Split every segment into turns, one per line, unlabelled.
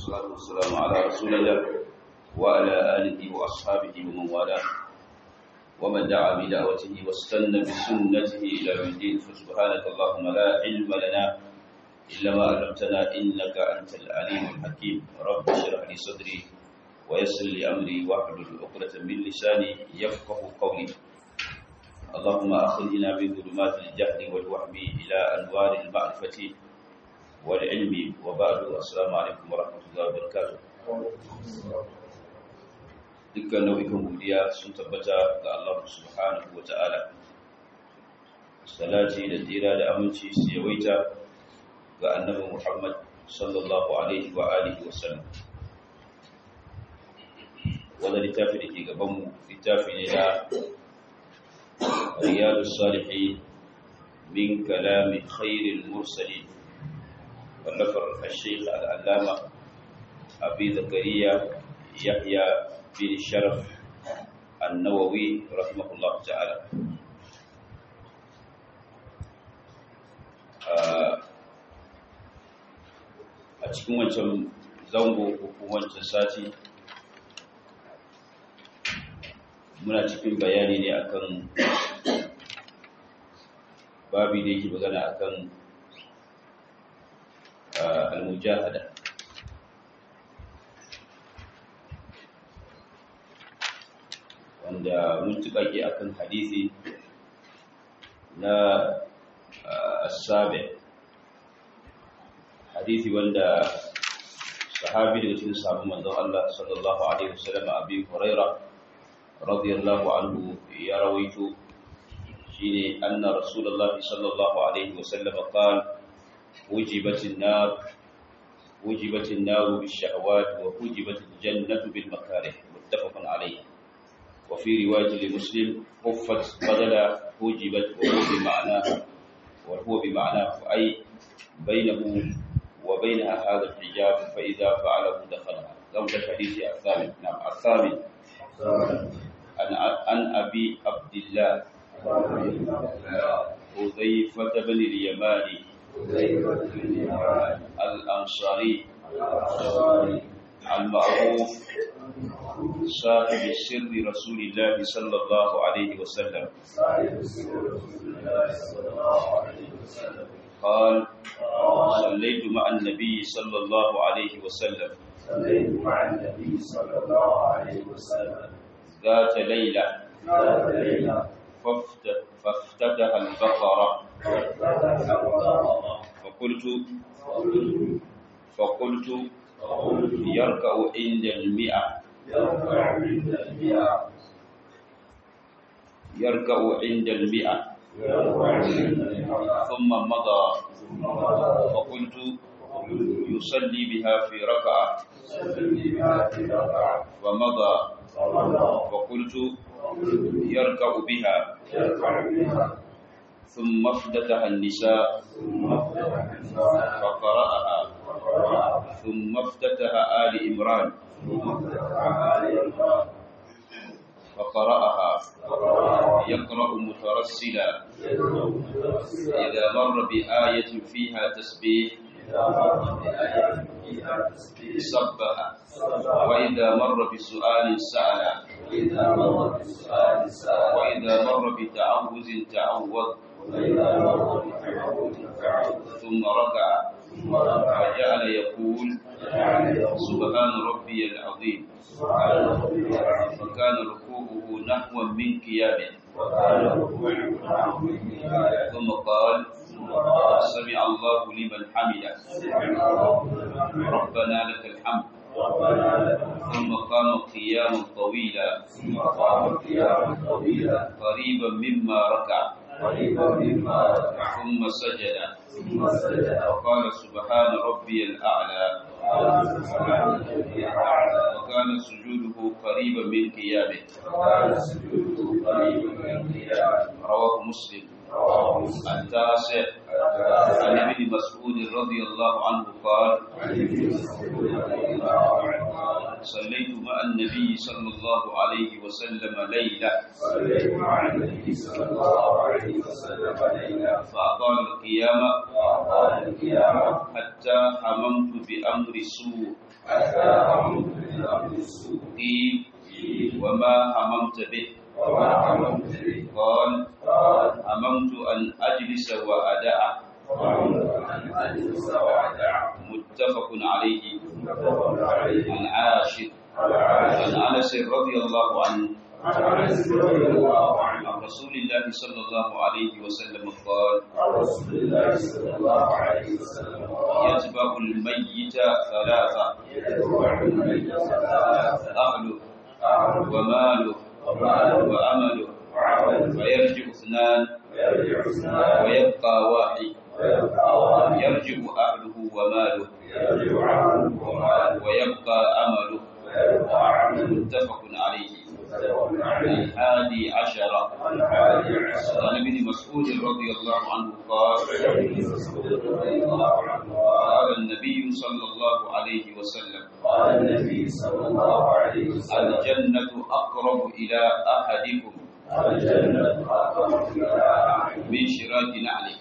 والصلاة والسلام على رسول الله وعلى آله وأصحابه ومن والاه ومن دعا بدعوته واستنى بسنته إلى يوم الدين فسبحانك اللهم لا علم لنا إلا ما علمتنا إنك أنت العليم الحكيم رب اشرح لي صدري ويسر لي أمري واحلل عقدة من لساني يفقه قولي اللهم أخرجنا من ظلمات الجهل والوهم إلى أنوار المعرفة والعلم وبعد السلام عليكم ورحمة الله وبركاته dukkan nau'ikan godiya sun tabbata ga Allah subhanahu wa ta'ala salati da tsira da aminci su yawaita ga annabi Muhammad sallallahu alaihi wa alihi wa sallam wanda littafi da ke gabanmu littafi ne na riyadu salihin min kalami khairil mursalin wallafar al-shaykh al-allama abi zakariya yahya bin sharaf an-nawawi rahimahullah ta'ala a cikin wancan zango ko wancan sati muna cikin bayani ne akan babi da yake magana akan al-mujahada wanda mun tukake akan hadisi na as-sabi hadisi wanda sahabi daga cikin sahabban manzon Allah sallallahu alaihi wasallam Abi Hurairah radiyallahu anhu ya rawaito shine anna rasulullah sallallahu alaihi wasallam qala wujibat an-nar wujibat an-nar bish-shahawat wa wujibat al-jannatu bil-makarih muttafaqun alayh wa fi riwayat li-muslim huffat badala wujibat wa huwa bima'naha wa huwa bima'nahu ay bainahu وبينها هذا الحجاب فإذا فعله دخلها قبل الحديث الثامن نعم الثامن عن عن أبي عبد الله حذيفة بن اليماني الأنصاري المعروف صاحب سر رسول الله صلى الله عليه وسلم قال صليت مع النبي صلى الله عليه وسلم
صليت مع النبي صلى الله عليه وسلم
ذات ليلة
ذات ليلة
فافت- فافتتح البقرة
ففتح الله
فقلت
فقلت
فقلت
فقلت
يركع عند المئة
يرفع عند المئة
يركع عند المئة
يرفع عند المئة
ثم مضى
ثم مضى
فقلت
فقلت
يصلي بها في ركعة
صلي بها في ركعة
ومضى
فمضى
فقلت
فقلت
يركع بها
يرفع بها
ثم افتتح النساء
ثم افتتح النساء
فقرأها
فقرأ
ثم افتتح آل إمران
ثم افتتح آل عمران
فقرأها
فقرأ
يقرأ مترسلا
يدعو متوسلا
إذا مر بآية فيها تسبيح
إذا مر بآية فيها تسبيح
سبح
صبح
وإذا مر بسؤال سأل
وإذا مر بسؤال سأل
وإذا مر بتعوذ تعوذ
وإذا مر بتعوذ تعوذ
ثم ركع
ثم ركع
وجعل يقول
وجعل يقول
سبحان ربي العظيم
سبحان ربي العظيم
فكان ركوعه نحوا من قيامه
وكان ركوعه نحو النهاية
ثم قال
ثم قال
سمع الله لمن حمده
سمع الله لمن حمده
ربنا لك الحمد
ربنا لك الحمد
ثم قام قياما طويلا
ثم قام قياما طويلا
قريبا مما ركع
قريبا مما ركع
ثم سجد
ثم سجد
وقال سبحان ربي الأعلى
وقال سبحان ربي الأعلى
وكان سجوده قريبا من قيامه
وكان سجوده قريبا من قيامه
رواه مسلم
رواه مسلم
التاسع عن ابن مسعود رضي الله عنه قال
عن ابن مسعود رضي الله عنه قال
صليت مع النبي صلى الله عليه وسلم ليلة
صليت مع النبي صلى الله عليه وسلم ليلة
فأطال القيام
وأطال القيامة
حتى هممت بأمر سوء
حتى هممت بالأمر السوء
قيل وما هممت به
وما هممت به
قال
قال
هممت أن أجلس وأدع
وهمت أن أجلس وأدع
متفق عليه
متفق عليه
عن عاشر
على
عن
عائشة
أنس رضي الله عنه
عن أنس رضي الله عنه
عن رسول الله صلى الله عليه وسلم قال
عن رسول الله صلى الله عليه وسلم قال
يتبع الميت ثلاثة
يدعو الميت ثلاثة
أهله
أعرف
وماله
وماله
وأمله
وعمل
فيرجع اثنان
ويرجع اثنان
ويبقى واحد
ويبقى واحد
يرجع أهله وماله
يرجع عمله وماله
ويبقى أمله
ويبقى عمله
متفق عليه
متفق عليه
الحادي عشر
عن حادي عشر
عن ابن مسعود رضي الله عنه قال
عن ابن مسعود رضي الله عنه قال
قال النبي صلى الله عليه وسلم
قال النبي صلى الله عليه وسلم
الجنة أقرب إلى أحدكم
الجنة أقرب إلى أحد
من شراك نعله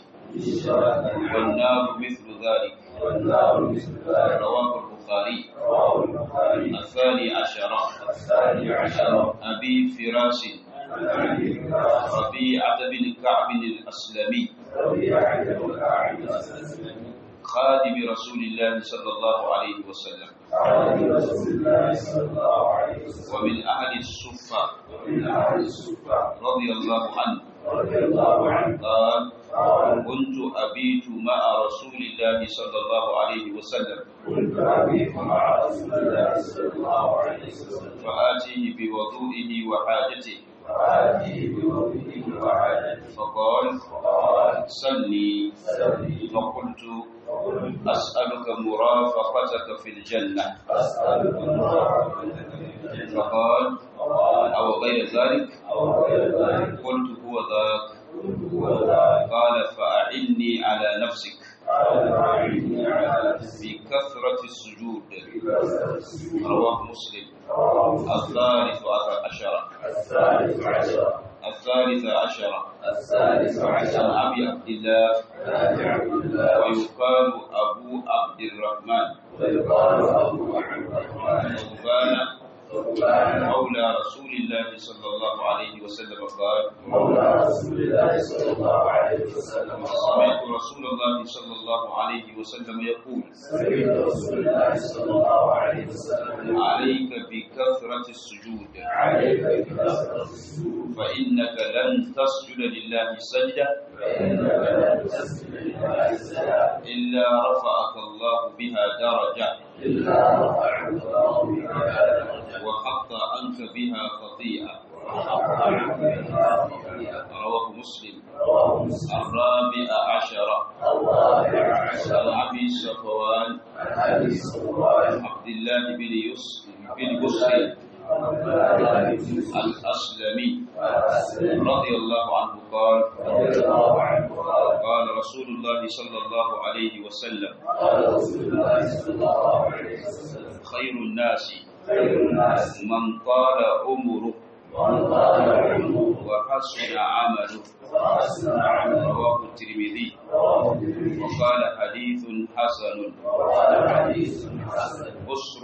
بشرة
والنار مثل ذلك
والنار مثل ذلك
رواه البخاري
رواه البخاري
الثاني عشر
الثاني عشر
أبي فراس
عن أبي هريرة
ربيعة بن كعب الأسلمي
ربيعة بن كعب الأسلمي
خادم رسول الله صلى الله عليه وسلم
عن رسول الله صلى الله عليه وسلم
ومن أهل الصفة
ومن أهل الصفة
رضي الله عنه
رضي الله عنه
قال
قال
كنت أبيت مع رسول الله صلى الله عليه وسلم
كنت أبيت مع رسول الله صلى الله عليه وسلم
فآتيه بوضوئه وحاجته
فآتيه بوضعه وحاجته
فقال
فقال
صلي
سلي
فقلت
وقلت
أسألك مرافقتك في الجنة
أسألك الله من الجنة
فقال
فقال
أو غير ذلك
أو غير ذلك
قلت هو ذاك
قلت هو ذلك
قال فأعني على نفسك
قال أعني على نفسي
بكثرة السجود
بكثرة السجود
رواه مسلم
رواه مسلم.
الثالث عشر
الثالث عشر
الثالث عشر
الثالث
عن
عشر
أبي عبد الله
عن عبد الله
ويقال أبو عبد الرحمن
ويقال أبو عبد الرحمن
ثوبان
ثوبان
مولى رسول الله صلى الله عليه وسلم قال
مولى رسول الله صلى الله عليه وسلم قال
سمعت رسول الله صلى الله عليه وسلم يقول
سمعت رسول الله صلى الله عليه وسلم
عليك بكثرة السجود
عليك بكثرة السجود
فإنك لن تسجد لله سجدة
فإنك لن تسجد لله سجدا
إلا رفعك الله بها درجة
إلا رفعك الله بها درجة
وحط عنك بها خطيئة
وحط عنك بها خطيئة
رواه مسلم
رواه مسلم
الرابع عشر
الرابع
عن
عشر
أبي صفوان
عن أبي صفوان
عبد الله بن يس بن بصر
عبد الله بن يوسف
الأسلمي
الأسلمي
رضي الله عنه قال
رضي الله عنه قال
قال رسول الله صلى الله عليه وسلم
قال رسول الله صلى الله عليه وسلم
خير الناس
خير الناس
من طال عمره
من طال عمره
وحسن عمله
وحسن عمله
رواه الترمذي
رواه الترمذي
وقال حديث حسن
وقال حديث حسن
بصر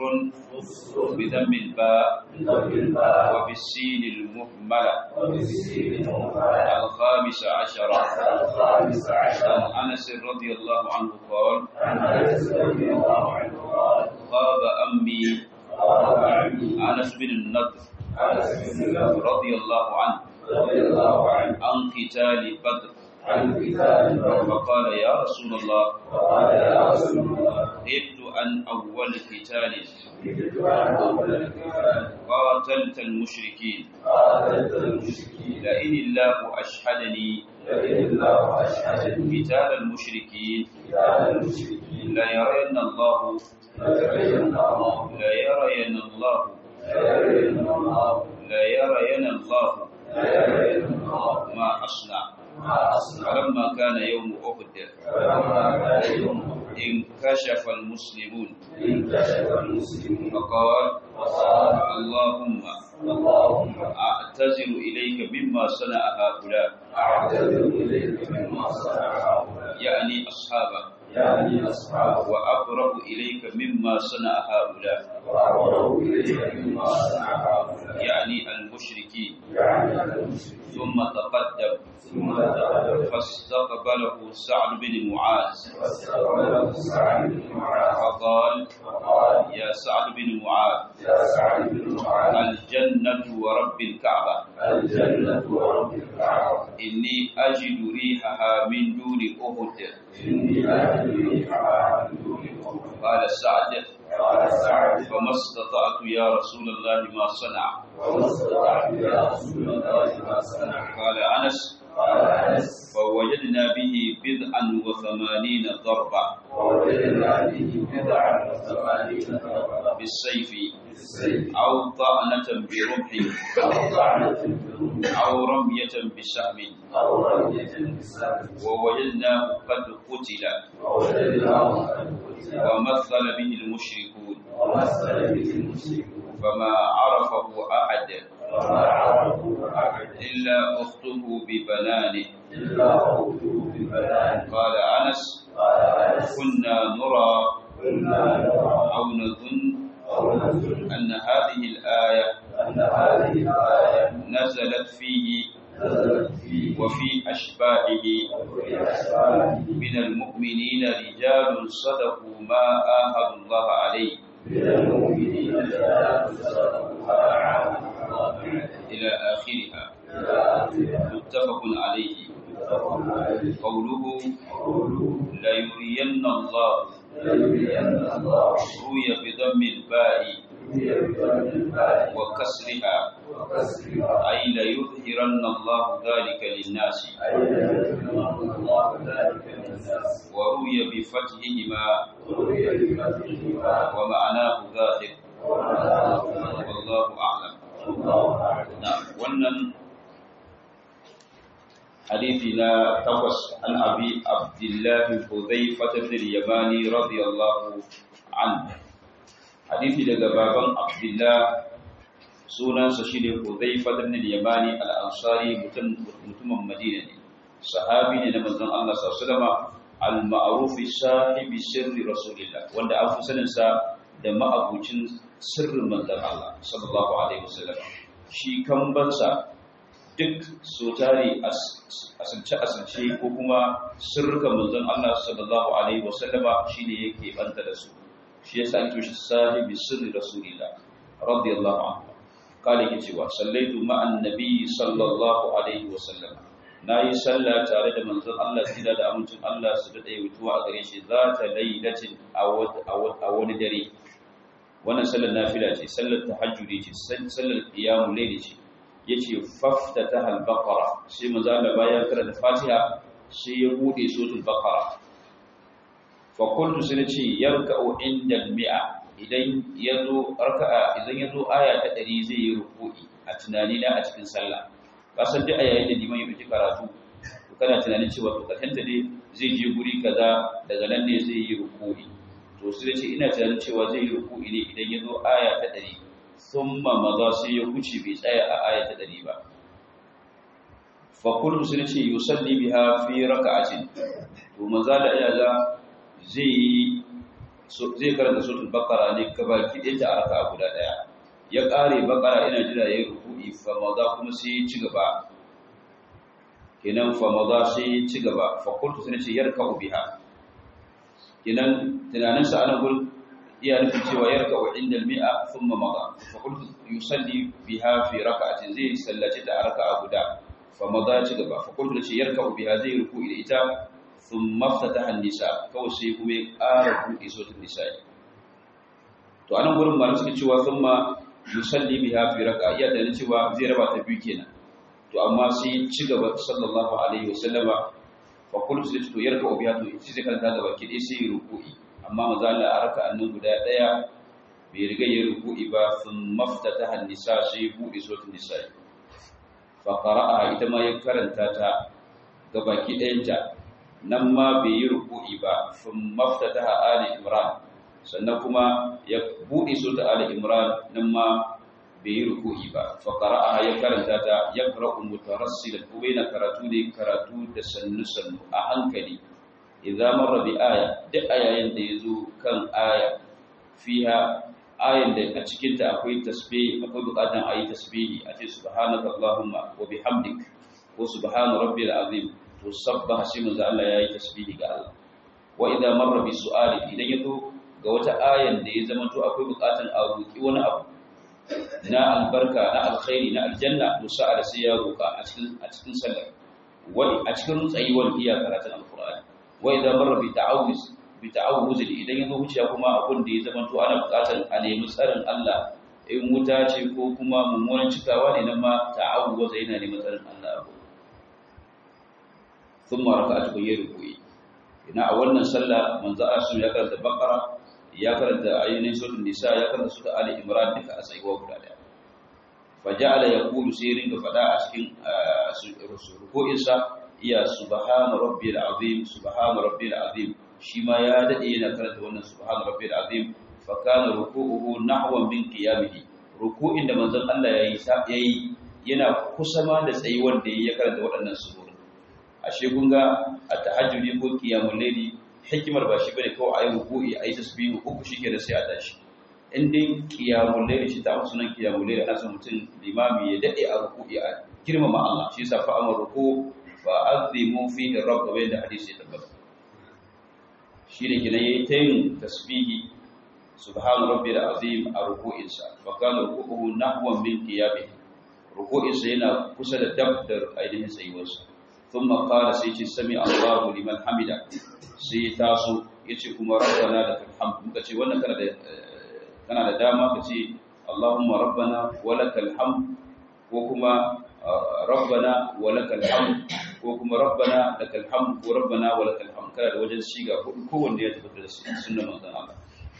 مصر
بدم الباء
بضم الباء
وبالسين المهملة
وبالسين المهملة
الخامس عشر
الخامس عشر
عن أنس رضي الله عنه قال
عن انس رضي الله عنه قال
خاب أمي
قال عمي
أنس بن النضر
انس بن نضر
رضي الله عنه
رضي الله عنه
عن قتال بدر
عن كتاب الرب
فقال يا رسول الله
فقال يا رسول الله
غبت عن أول قتال
جئت عن اول الكتاب
قاتلت المشركين
قاتلت المشركين
لئن الله أشهدني
لئن الله اشهدني
قتال المشركين
كتاب المشركين
ليرين الله
لتبين الله
ليرين الله
ليرين الله
ليرين الله
ليرين الله
ما أصنع
ما اصنع
فلما كان يوم أحد
فلما كان يوم
انكشف المسلمون
انكشف المسلمون
فقال
وقال
اللهم
اللهم
أعتذر إليك مما صنع هؤلاء
أعتذر إليك مما صنع هؤلاء
يعني أصحابه
يعني أصحابه
وأبرأ إليك مما صنع هؤلاء
وأبرأ إليك مما صنع هؤلاء
يعني المشركين
يعني المسلمين
ثم تقدم
ثم تقدم
فاستقبله سعد بن معاذ
واستقبله سعد بن معاذ
فقال
وقال
يا سعد بن معاذ
يا سعد بن معاذ
الجنة ورب الكعبة
الجنة ورب الكعبة
إني أجد ريحها من دون أهد
إني أهدي ريحها من دون قبر
قال سعد
قال سعد
فما استطعت يا رسول الله ما صنع
وما استطعت يا رسول الله ما صنع
قال أنس
قال أنس
فوجدنا به بضعا وثمانين ضربة
ووجدنا به بضعا وثمانين ضربة
بالسيف
بالسيف
أو طعنة برمح
أو طعنة بالرمح
أو رمية بسهم
أو رمية بالسهم
ووجدناه قد قتل
ووجدناه قد قتل
ومثل به المشركون
ومثل به المشركون
فما عرفه أحد
وما عرفوا أحد
إلا أخته ببنانه
إلا قوله ببنان
قال أنس
قال أنس
كنا نرى
كنا نرى
أو نظن
أو نظن
أن هذه الآية
أن هذه الآية
نزلت فيه
نزلت فيه
وفي أشباهه
وفي أشباهه
من المؤمنين رجال صدقوا ما آهدوا الله عليه
من المؤمنين رجال صدقوا ما عاهدوا الله عليه
إلى آخرها
إلى آخرها
متفق عليه
متفق عليه
قوله
قوله
ليرين الله
ليبين الله
روي بضم الباء
هي بضم الباء
وكسرها
وكسرها
أي ليظهرن الله ذلك للناس
أي ليبين الله ذلك للناس
وروي بفتحهما
وروي بفتحهما
ومعناه ظاهر
ومعناه
والله أعلم
الله أعلم
نعم wannan حديثي لا تقص عن أبي عبد الله حذيفة بن اليماني رضي الله عنه حديثي لقى بابا عبد الله سونا سشيل حذيفة بن اليماني الأنصاري متم مدينة صحابي لمن الله صلى الله عليه وسلم المعروف صاحب سر رسول الله وأن أنفسنا da ma'abucin sirrin manzon Allah sallallahu alaihi wasallam shi kambansa duk so tare asance asance ko kuma sirrukan manzon Allah sallallahu alaihi wasallama shine yake banta da su shi yasa ake shi sahibi sirri rasulillah radiyallahu anhu kale yake cewa sallaitu ma'an nabi sallallahu alaihi wasallam nayi sallah tare da manzon Allah sida da amincin Allah su da dai wutuwa a gare shi za ta lailatin a wani dare wannan sallar nafila ce sallar tahajjudi ce sallar qiyamul layl ce yace faftataha al-baqara sai manzo Allah bayan karanta Fatiha sai ya bude suratul baqara fa kuntu sai nace yarka'u inda al-mi'a idan yazo raka'a idan yazo aya ta 100 zai yi ruku'i a tunani na a cikin sallah kasan duk ayayin da liman ya fice karatu to kana tunanin cewa to karshen da dai zai je guri kaza daga nan ne zai yi ruku'i to sai ce ina tunanin cewa zai yi ruku'i ne idan ya zo aya ta ɗari thumma maza sai ya kuce bai tsaya a aya ta ɗari ba fa kullu sai ce yusalli biha fi raka'atin to maza da iya ga zai yi zai karanta suratul baqara ne gabaki ɗaya ta arka guda ɗaya ya ƙare baqara ina jira yayi ruku'i fa maza kuma sai ya ci gaba kenan fa maza sai ya ci gaba fa kullu sai ce yarka'u biha kenan tunaninsa ana gurin iya nufin cewa ya raka wa inda mi'a sun maga fa kultu yusalli biha fi raka'atin zai sallace ta a raka'a guda fa maza ci gaba fa kultu ce yarka biha zai ruku da ita sun maftata nisa kawai sai kuma ya ƙara buɗe sautin nisa'i to anan gurin malu suke cewa sun ma yusalli biha fi raka'a iya da cewa zai raba ta biyu kenan to amma sai ci gaba sallallahu alaihi wasallama fa kullu sai to yarka biha to sai karanta gaba ki dai sai ruku'i amma maza Allah a raka annan guda daya bai riga ya ruku'i ba sun maftataha nisa sai buɗe suratul nisa fa qara'a ita ma ya karanta ta gaba ki ɗayan ta nan ma bai yi ruku'i ba sun maftataha ali imran sannan kuma ya buɗe su ta ali imran nan ma bai yi ruku'i ba fa qara'a ya karanta ta ya qara'u mutarassilan ko bai na karatu ne karatu da sannu sannu a hankali idza marra bi aya duk ayayin da yazo kan aya fiha ayan da a cikin ta akwai tasbih akwai bukatan ayi tasbihi a ce subhanaka allahumma wa bihamdik ko subhana rabbil azim to sabbaha shi manzo Allah yayi tasbihi ga Allah wa idza marra bi su'ali idan yazo ga wata ayan da ya zama to akwai bukatan a roki wani abu na albarka na alkhairi na aljanna to sa'ala sai ya roka a cikin a cikin sallar wa a cikin tsayuwar iya karatun alqur'ani wa idza marra bi ta'awuz bi ta'awuz idan yazo wuciya kuma abun da ya zama to ana bukatan a nemi tsarin Allah in wuta ce ko kuma mummunan cikawa ne nan ma ta'awuz yana neman tsarin Allah ثم ركعت بين ركوعي ina a wannan sallah manzo asu ya karanta bakara ya karanta ayyunin suratul nisa ya karanta suratul ali imran duka a tsayuwa guda daya faja'ala yaqulu sai ringa fada a cikin ruku'in sa iya subhana rabbil azim subhana rabbil azim shi ma ya dade yana karanta wannan subhana rabbil azim fa kana ruku'uhu nahwan min qiyamihi ruku'in da manzon Allah yayi yayi yana kusa ma da tsayuwar da ya karanta waɗannan surori ashe kun ga a tahajjudi ko qiyamul layli hikimar ba shi bane kawai ayi ruku'i ayi tasbihu uku shike da sai a tashi in dai qiyamul layli shi ta sunan qiyamul layli ana son mutum limami ya dade a ruku'i a girmama Allah shi yasa fa amar ruku fa azimu fihi rabb wa da hadisi ya tabbata shi ne kina yayi tayin tasbihi subhana rabbil azim a ruku'insa fa kana ruku'uhu nahwan min qiyamihi ruku'insa yana kusa da dab da ainihin tsayuwarsa ثم قال سيتي سمع الله لمن حمده sai taso yace kuma rabbana lakal hamd muka ce wannan kana da kana da dama ka ce Allahumma rabbana walakal hamd ko kuma rabbana walakal hamd ko kuma rabbana lakal hamd ko rabbana walakal hamd kana da wajen shiga ko kowanne ya tabbata da sunnar manzon Allah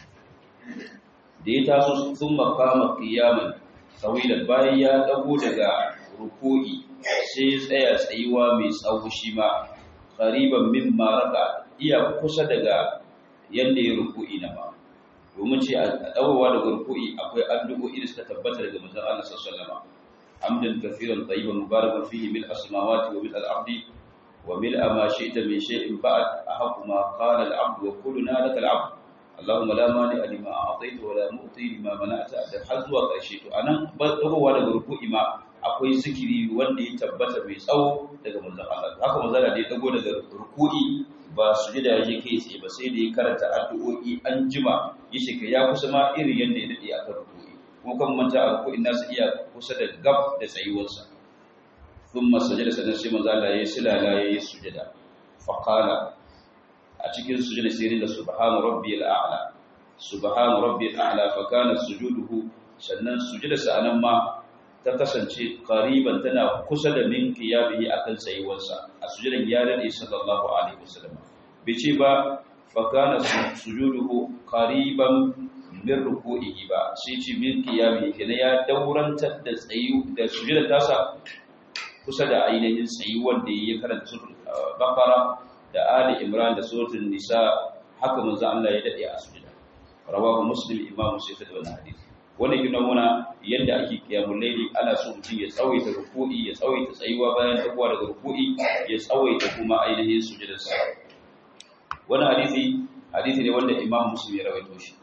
da ya taso sun makama qiyaman tawilan bayan ya dago daga ruku'i sai tsaya tsayuwa mai tsawo shi ma qariban mimma raka iya kusa daga yanda ya ruku'i na ma domin ce a dawowa daga ruku'i akwai addu'o'i da suka tabbata daga manzon Allah sallallahu alaihi wasallam hamdan kathiran tayyiban mubarakan fihi mil as-samawati wa mil al-ardi wa mil ma shi'ta min shay'in ba'd ahqqu ma qala al-'abdu wa kulluna laka al-'abd Allahumma la mani lima a'tayta wa la mu'ti lima mana'ta da har zuwa ƙarshe to anan ba dagowa daga ruku'i ma akwai zikiri wanda ya tabbata mai tsawo daga manzon Allah haka manzon Allah da ya dago daga ruku'i ba su ji da yaje kai tsaye ba sai da ya karanta addu'o'i an jima yace kai ya kusa ma irin yanda ya dade akan ruku'i kuma kan manta a ruku'in nasu iya kusa da gab da tsayuwarsa thumma sajada sanan sai manzon Allah ya silala ya yi sujada fa qala a cikin sujada sai da subhana rabbiyal a'la subhana rabbiyal a'la fa kana sujuduhu sannan sujudarsa anan ma ta kasance qariban tana kusa da min qiyamihi akan tsayuwarsa a sujudan ya dade sallallahu alaihi wasallam ce ba fa kana sujuduhu qariban min ruku'ihi ba sai ce min qiyamihi kana ya daurantar da tsayu da sujudar tasa kusa da ainihin tsayuwar da ya karanta suratul baqara da ali imran da suratul nisa haka manzo Allah ya dade a sujuda rawahu muslim imam muslim da wannan hadisi wannan yana nuna yadda ake kiyamul laili ana so mutum ya tsawaita ruku'i ya tsawaita tsayuwa bayan takuwa daga ruku'i ya tsawaita kuma ainihin sujudar sa wannan hadisi hadisi ne wanda imam muslim ya rawaito shi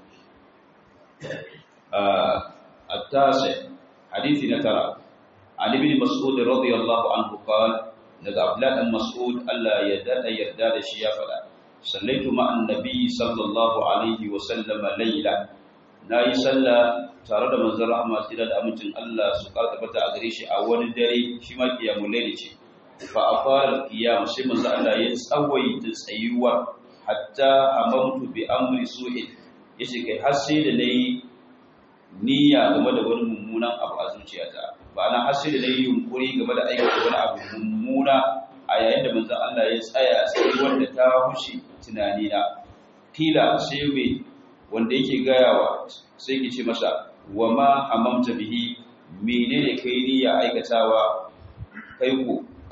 at-tasi hadisi na tara ali bin mas'ud radiyallahu anhu qala daga abdullah dan mas'ud Allah ya dada yarda da shi ya fada sallaitu ma'an nabi sallallahu alaihi wa sallama layla nayi sallah tare da manzon rahama sai da amincin Allah su karka bata a gare shi a wani dare shi ma kiyamul layli ce fa afara qiyam sai manzon Allah ya tsawaita tsayuwa hatta amamtu bi amri su'in yace kai har sai da nayi niyya game da wani mummunan abu a zuciyata ba na har sai da nayi yunkuri game da aikata wani abu mummuna a yayin da manzon Allah ya tsaya tsayuwar da ta hushi tunani na kila sai mai wanda yake gayawa sai ki ce masa wa ma hamamta bihi menene kai niyya aikatawa kai ko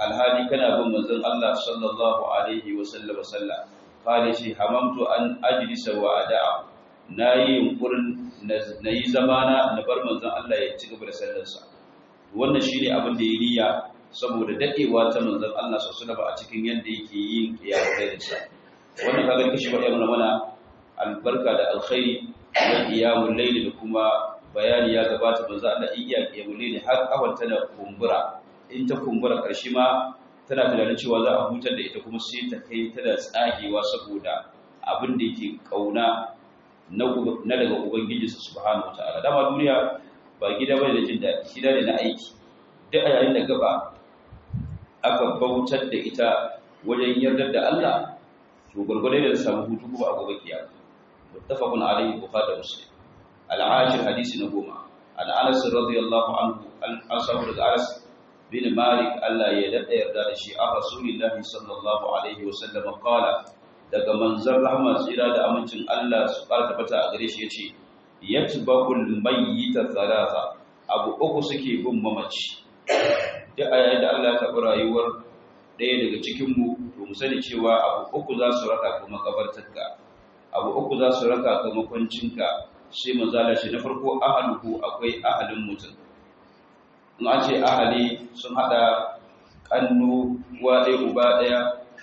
alhali kana bin manzon Allah sallallahu alaihi wa sallam sallah qala shi hamamtu an ajlisa wa ada'a nayi yunkurin nayi zamana na bar manzon Allah ya ci gaba da sallarsa wannan shine abin da ya niyya saboda dadewa ta manzon Allah sallallahu alaihi a cikin yanda yake yin qiyamul sa wannan kaga kishi ba yana mana albarka da alkhairi da qiyamul layl da kuma bayani ya gabata manzon Allah iya qiyamul layl har kawar tana kumbura in ta kumbura karshe ma tana tunanin cewa za a hutar da ita kuma sai ta kai ta da tsagewa saboda abin da yake kauna na daga ubangiji subhanahu wataala dama duniya ba gida bane da jin daɗi gida ne na aiki duk a yayin da gaba aka bautar da ita wajen yardar da Allah to gurgurde da samu hutu kuma a gobe kiyama muttafaqun alayhi bukhari da muslim al-ashir hadisi na goma an anas radiyallahu anhu an sabu daga anas bin malik Allah ya dada yarda da shi a rasulillahi sallallahu alaihi wa sallam qala daga manzon rahma tsira da amincin Allah su fara tabbata a gare shi yace yatbaqul mayyita thalatha abu uku suke bin mamaci duk a yayin da Allah ya taɓa rayuwar ɗaya daga cikinmu to mu sani cewa abu uku za su raka ka makabartarka abu uku za su raka ka makwancinka sai manzala shi na farko ahaluhu akwai ahalin mutum in an ce ahali sun haɗa ƙannu uwa ɗaya uba ɗaya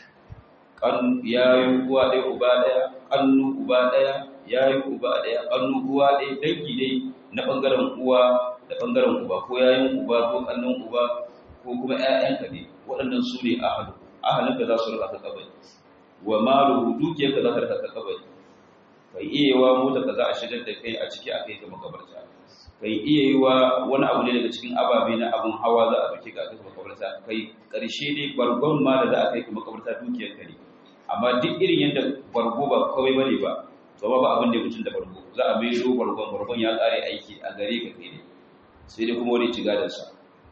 yayin uwa ɗaya uba ɗaya ƙannu uba ɗaya yayin uba ɗaya ƙannu uwa ɗaya dangi dai na ɓangaren uwa da ɓangaren uba ko yayin uba ko ƙannan uba ko kuma ‘ya'yanka ne waɗannan su ne ahalu ahalinka za su raka kabari wa maluhu dukiyarka za ka raka kabari kai iya yi wa mota ka za a shigar da kai a ciki a kai ka makabarta kai iya yi wa wani abu ne daga cikin ababe na abun hawa za a dauke ka a kai ka makabarta kai ƙarshe ne bargon ma da za a kai ka makabarta dukiyarka ne amma duk irin yadda bargo ba kawai bane ba to ba ba abin da ya mutum da bargo za a mai zo bargon bargon ya ƙare aiki a gare ka kai ne sai dai kuma wani ci gadansa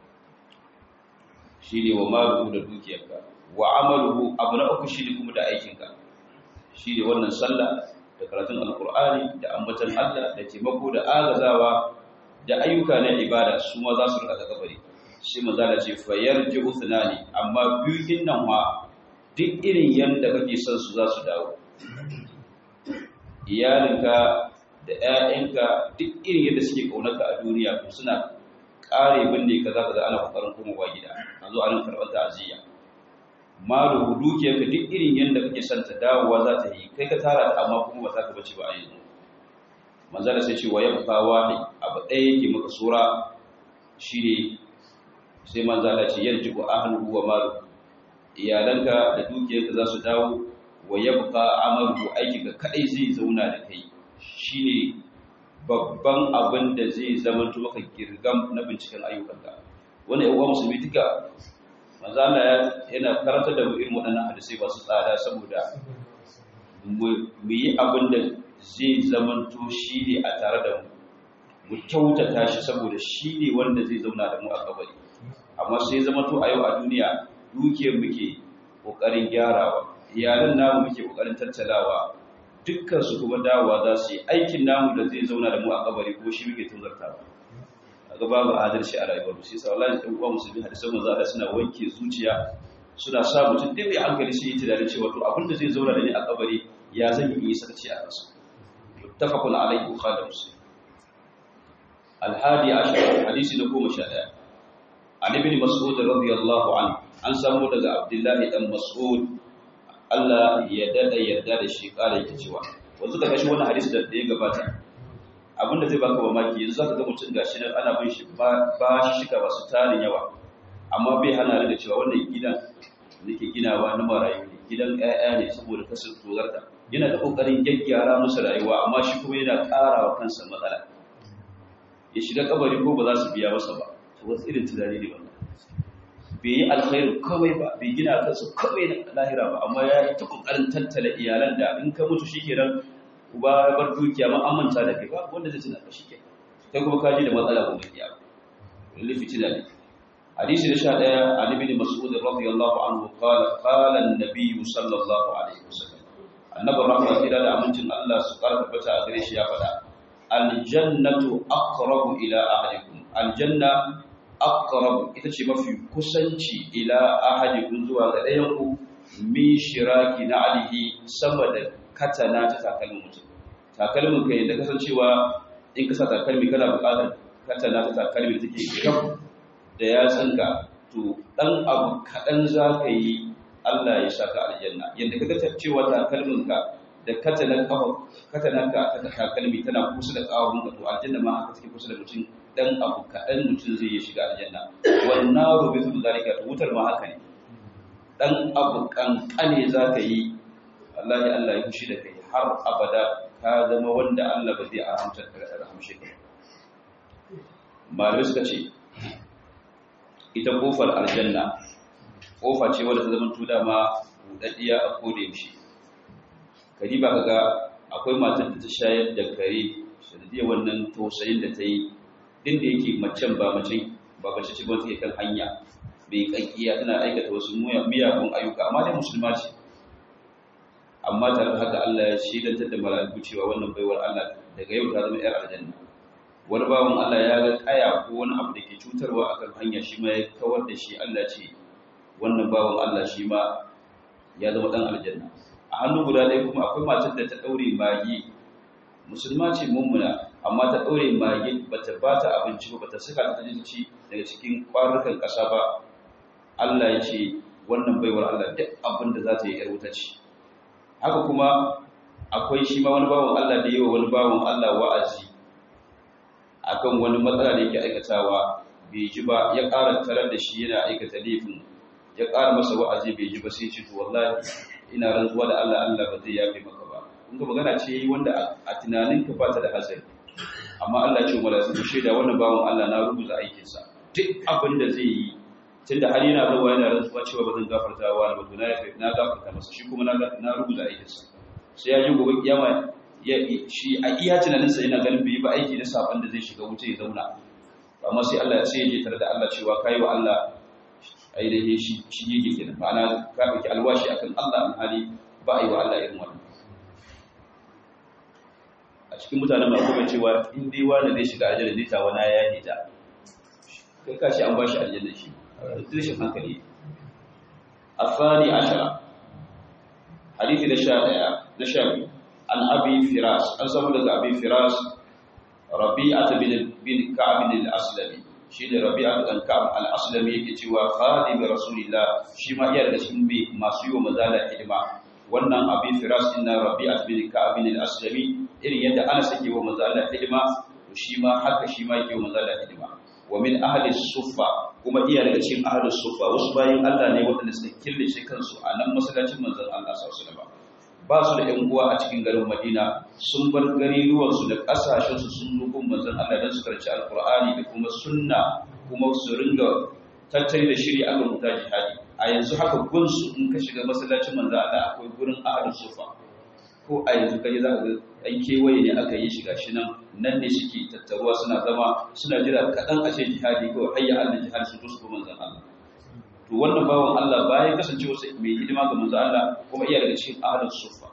shi ne wa maluhu da dukiyarka wa amaluhu abu na uku shi ne kuma da aikinka shi ne wannan sallah da karatun alkur'ani da ambatan Allah da taimako da agazawa da ayyuka na ibada su ma za su rika kabari shi maza da ce fayar ji uthnani amma biyu din nan ma duk irin yanda kake son su za su dawo iyalinka da ƴaƴanka duk irin yadda suke kaunarka a duniya to suna kare binne ka za ka ga ana kokarin komawa gida a zo a nan karɓar ta'aziyya malu dukiyarka duk irin yadda kake son ta dawowa za ta yi kai ka tara ta amma kuma ba za ka bace ba a yanzu manzala sai ce wa yabqa wahid abu ɗaya yake maka sura shine sai manzala ce yarjibu ahluhu wa malu iyalanka da dukiyarka za su dawo wa yabqa amalu aikinka kadai zai zauna da kai shine babban abin da zai zama maka girgam na binciken ayyukanka wani yawa musulmi duka manzo Allah yana karanta da irin waɗannan hadisai ba su tsada saboda mu yi abin da zai zama to shi ne a tare da mu mu kyautata shi saboda shi ne wanda zai zauna da mu a kabari amma sai zama to a yau a duniya dukiyar muke kokarin gyarawa iyalan namu muke kokarin tattalawa dukkan su kuma dawowa za su yi aikin namu da zai zauna da mu a kabari ko shi muke tozartawa ga babu adalci a rayuwar shi sa wallahi dan uwa musulmi hadisan manzo Allah suna wanke zuciya suna sa mutum dai mai hankali sai ya tunani cewa to abinda zai zauna da ni a kabari ya zan yi sarci a kansa muttafaqun alayhi bukhari muslim al-hadi ashar hadisi na 11 an ibn mas'ud radiyallahu anhu an samu daga abdullahi dan mas'ud Allah ya dada yarda da shi kare yake cewa wanzu ka kashi wannan hadisi da ya gabata abinda zai baka mamaki yanzu zaka ga mutum gashi nan ana bin shi ba shi shika ba su tarin yawa amma bai hana da cewa wannan gidan nake ginawa na marayu ne gidan ƴaƴa ne saboda kasar tozarta yana da kokarin gyaggyara musu rayuwa amma shi kuma yana ƙara wa kansa matsala ya shiga kabari ko ba za su biya masa ba to wasu irin tunani ne wannan bai yi alkhairu kawai ba bai gina kansa kawai na lahira ba amma ya yi ta kokarin tattala iyalan da in ka mutu shikenan uba ya bar dukiya ma amanta da kai ba wanda zai tuna ka shike kai kuma ka ji da matsala gobe kiyama lalle fitina ne hadisi na 11 ali bin mas'ud radiyallahu anhu qala qala an-nabiy sallallahu alaihi wasallam annabi rahmatu ila da amincin Allah su karfa bata a gare shi ya faɗa aljannatu aqrabu ila ahlikum aljanna aqrab ita ce mafi kusanci ila ahadikum zuwa ga ɗayan ku min shiraki na alihi sama da katana ta takalmin mutum takalmin kai da kasancewa in ka sa takalmi kana buƙatar katana ta takalmi take gab da ya tsanka to dan abu kaɗan za ka yi Allah ya saka aljanna yadda ka ga cewa takalmin ka da katanan kafa katanan ka ta takalmi tana kusa da kawun ka to aljanna ma haka take kusa da mutum dan abu kaɗan mutum zai yi shiga aljanna wannan rubi su zalika to wutar ma haka ne dan abu kankane za ka yi Allah ya Allah ya fushi da kai har abada ka zama wanda Allah ba zai aramta da rahamshe ka malamai suka ce ita kofar aljanna kofa ce wadda ta zama tuda ma budaddiya a koda yaushe kari ba kaga akwai matar da ta shayar da kare sanadiyar wannan tausayin da ta yi din da yake macen ba macen ba mace ce ba take kan hanya bai kakkiya tana aikata wasu miyagun ayyuka amma dai musulma ce amma tare da haka Allah ya shidantar da mala'iku cewa wannan baiwar Allah daga yau ta zama 'yar aljanna wani bawan Allah ya ga kaya ko wani abu da ke cutarwa akan hanya shi ma ya kawar da shi Allah ce wannan bawan Allah shi ma ya zama dan aljanna a hannu guda ɗaya kuma akwai matar da ta ɗaure magi musulma ce mummuna amma ta ɗaure magi bata ba ta abinci ba bata saka ta ci daga cikin kwarukan ƙasa ba Allah ya ce wannan baiwar Allah duk abin da za ta yi ‘yar wuta ce haka kuma akwai shi ma wani bawan Allah da yi wa wani bawan Allah wa'azi akan wani matsala da yake aikatawa bai ji ba ya ƙara tarar da shi yana aikata laifin ya ƙara masa wa'azi bai ji ba sai ce to wallahi ina rantsuwa da Allah Allah ba zai yafe maka ba kun ga magana ce yi wanda a tunanin ka ba ta da hasari amma Allah ya ce mala su shaida wannan bawan Allah na rubuta aikinsa duk abin da zai yi tunda har yana zuwa yana rantsuwa cewa ba zan gafarta wa ba to na yafe na gafarta masa shi kuma na na rubuta aikinsa sai ya ji gobe kiyama shi a iya tunaninsa yana ganin bai yi ba aiki na saban da zai shiga wuce ya zauna amma sai Allah sai ya je tare da Allah cewa kai wa Allah ainihin shi shi yake kenan ma'ana ka ɗauki alwashi akan Allah an hali ba a yi wa Allah irin wannan a cikin mutanen ma kuma cewa in dai wani zai shiga aljanna zai ta wani ya yi ta kai ka shi an ba shi aljanna shi rashin hankali الثاني عشر حديث نشاء نشاء عن أبي فراس أن سمد أبي فراس ربيعة بن بن كعب الأسلمي شين ربيعة بن كعب الأسلمي يكتوى خادم رسول الله شما يرد شنبي ما سيو مزال حدما wannan abin firas inna rabi'at bin ka'ab bin al-aslami irin yadda ana sake wa mazala hidima to shi ma haka shi ma yake wa mazala hidima wa min ahli suffa kuma iya daga cikin ahli suffa wasu bayin Allah ne waɗanda suka killace kansu a nan masallacin manzon Allah sallallahu alaihi wasallam ba su da ‘yan uwa a cikin garin Madina sun bar gariruwansu da ƙasashensu sun nufin manzan Allah don su karci alkur'ani da kuma sunna kuma su ringa tattali da shiri a kan wuta jihadi a yanzu haka gunsu in ka shiga masallacin manzan Allah akwai gurin ahadin sufa ko a yanzu kaje za ka ga ɗan kewaye ne aka yi shiga shi nan nan ne suke tattaruwa suna zama suna jira kaɗan a ce jihadi kawai hayya Allah jihadi su zo su manzan Allah to wannan bawan Allah bayan kasancewa mai hidima ga manzo Allah kuma iya daga cikin ahlus sufa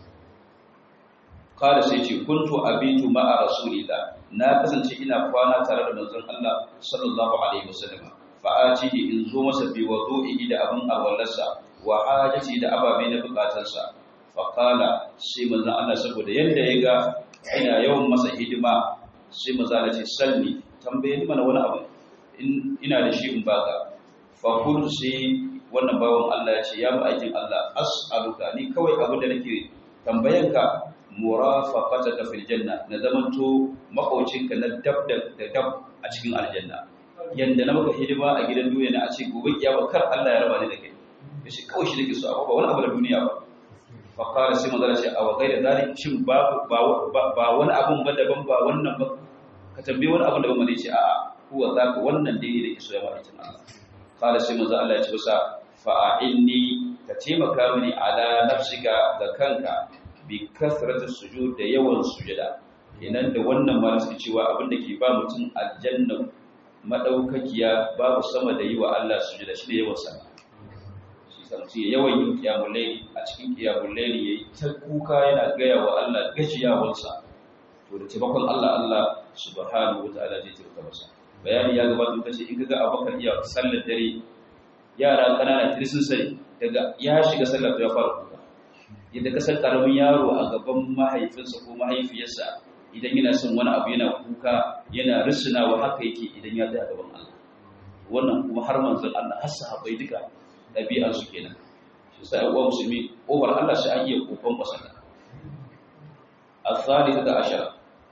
kada sai ce kuntu abitu ma'a rasulillah na kasance ina kwana tare da manzon Allah sallallahu alaihi wasallam fa atihi in zo masa bi wudu'i da abin alwallarsa wa hajati da ababe na bukatarsa fa qala sai manzon Allah saboda yanda ya ga ina yawan masa hidima sai manzon Allah ce salli tambaye ni mana wani abu ina da shi in baka fakul sai wannan bawan Allah ya ce ya mu aikin Allah as'aluka ni kawai abin da nake tambayanka murafaqataka fil janna na zamanto makaucinka na dab da dab a cikin aljanna yanda na maka hidima a gidan duniya na a ce gobe kiyama kar Allah ya raba ni da kai yace kawai shi nake so amma ba wani abu da duniya ba fa qala sai manzo ce a wagai da zalik shin ba ba wani abun ba daban ba wannan ba ka tambaye wani abun daban ba ce a'a huwa zaka wannan dai ne da kiso ya ma'aikin Allah kala sai manzo Allah ya ce masa fa'inni ka taimaka mini ala nafsika ga kanka bi kasratu sujud da yawan sujada kenan da wannan ma suke cewa abin da ke ba mutum aljanna madaukakiya babu sama da yi wa Allah sujada shi da yawan sana shi san ce yawan yin qiyamul layl a cikin qiyamul layl yayi ta kuka yana gaya wa Allah gajiyawarsa to da taimakon Allah Allah subhanahu wataala zai taimaka masa bayani ya gabata muka ce in kaga abubakar iya sallar dare yara kanana tiri sun sai daga ya shiga sallar ya fara kuka yadda ka san karamin yaro a gaban mahaifinsa ko mahaifiyarsa idan yana son wani abu yana kuka yana risinawa haka yake idan ya tsaya gaban Allah wannan kuma har manzon Allah har sahabbai duka ɗabi'ar su kenan shi sai uwa musulmi ƙofar Allah sai an iya kokon kwasata الثالثة عشر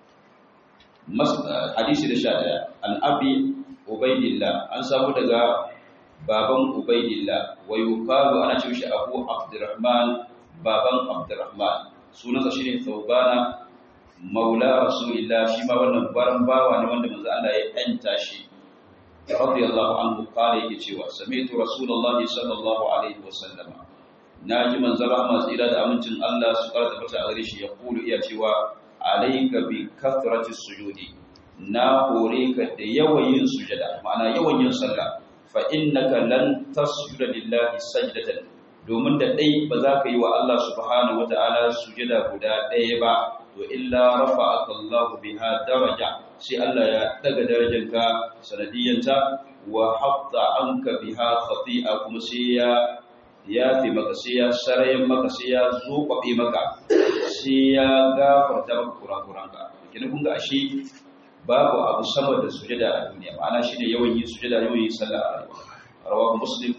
hadisi da sha ɗaya an abi ubaidillah an samu daga baban ubaidillah wa yuqalu ana ce shi abu abdurrahman baban abdurrahman sunansa shine thawbana maula rasulillah shi ma wannan baran bawa ne wanda manzo Allah ya yanta shi radiyallahu anhu qala yake cewa sami'tu rasulullahi sallallahu alaihi wasallam naji manzo rahma tsira da amincin Allah su karanta fata a gare shi ya kulu iya cewa alayka bi kathrati sujudi na hore ka da yawan yin sujada ma'ana yawan yin sallah fa innaka lan tasjuda lillahi sajdatan domin da dai ba za ka yi wa Allah subhanahu wataala sujada guda ɗaya ba to illa rafa'aka Allahu biha daraja sai Allah ya daga darajarka sanadiyanta wa hatta anka biha khati'a kuma sai ya ya fi maka sai ya sarayen maka sai ya zoɓaɓe maka sai ya gafarta maka kurakuranka kina kun ga ashe babu abu sama da sujada a duniya ma'ana shine yawan yin sujada yawan yin sallah a rayuwa rawahu muslim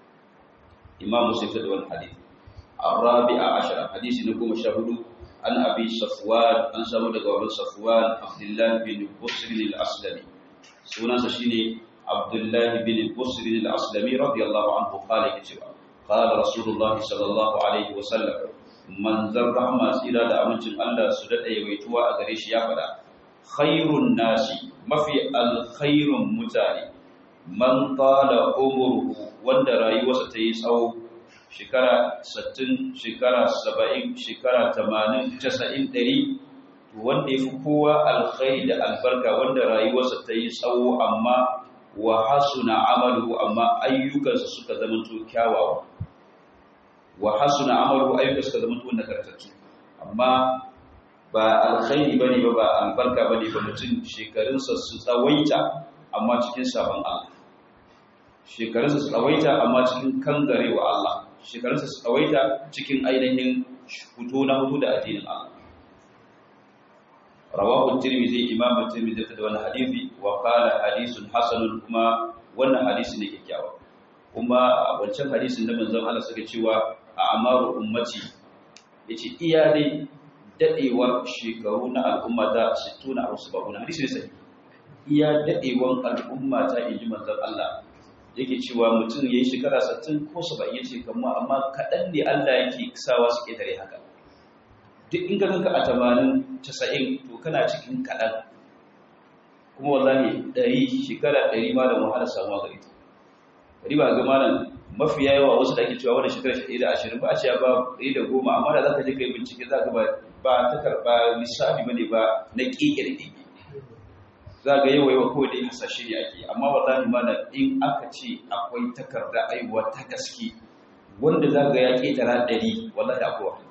imam muslim da wannan hadith arabi'a ashara hadisi na goma sha hudu an abi safwan an samu daga wurin safwan abdullah bin busr al-aslami sunansa shine abdullah bin busr al-aslami radiyallahu anhu qala yace قال رسول الله صلى الله عليه وسلم من ذر رحمة سيرا da amincin Allah su dade yawaituwa a gare shi ya fada khairun nasi mafi alkhairun mutane man tala umruhu wanda rayuwarsa ta yi tsawo shekara 60 shekara 70 shekara 80 90 100 to wanda yafi kowa alkhairi da albarka wanda rayuwarsa ta yi tsawo amma wa hasuna amaluhu amma ayyukansa suka zama to kyawawa wa hasuna amalu ayyuka suka zama tuwon nagartattu amma ba alkhairi bane ba ba albarka bane ba mutum shekarunsa su tsawaita amma cikin sabon Allah shekarunsa su tsawaita amma cikin kangarewa Allah shekarunsa su tsawaita cikin ainihin fito na hudu da addinin Allah rawahu tirmidhi imam tirmidhi da wannan hadisi wa qala hadithun hasanun kuma wannan hadisi ne kyakkyawa kuma wancan hadisin da manzon Allah suka cewa a amaru ummati yace iya dai dadewar shekaru na al'umma ta 60 a wasu babu hadisi ne sai iya dadewan al'umma ta inji manzon Allah yake cewa mutum yayi shekara 60 ko 70 yace kamar amma kadan ne Allah yake sawa su ketare haka duk in ka ganka a 80 90 to kana cikin kadan kuma wallahi 100 shekara 100 ma da wahala samuwa gare ta riba ga malam mafi yawa wasu da ake cewa wani shekara shi da ashirin ba a cewa ba ɗari da goma amma da za ka je ka yi bincike za ka ba ta karɓa lissafi ba ne ba na ƙiƙe da ƙiƙe za ga yawa yawa kawai dai hasashe ne ake amma wallahi mana in aka ce akwai takarda aiwa ta gaske wanda za ga ya ƙetara ɗari wallahi akwai wa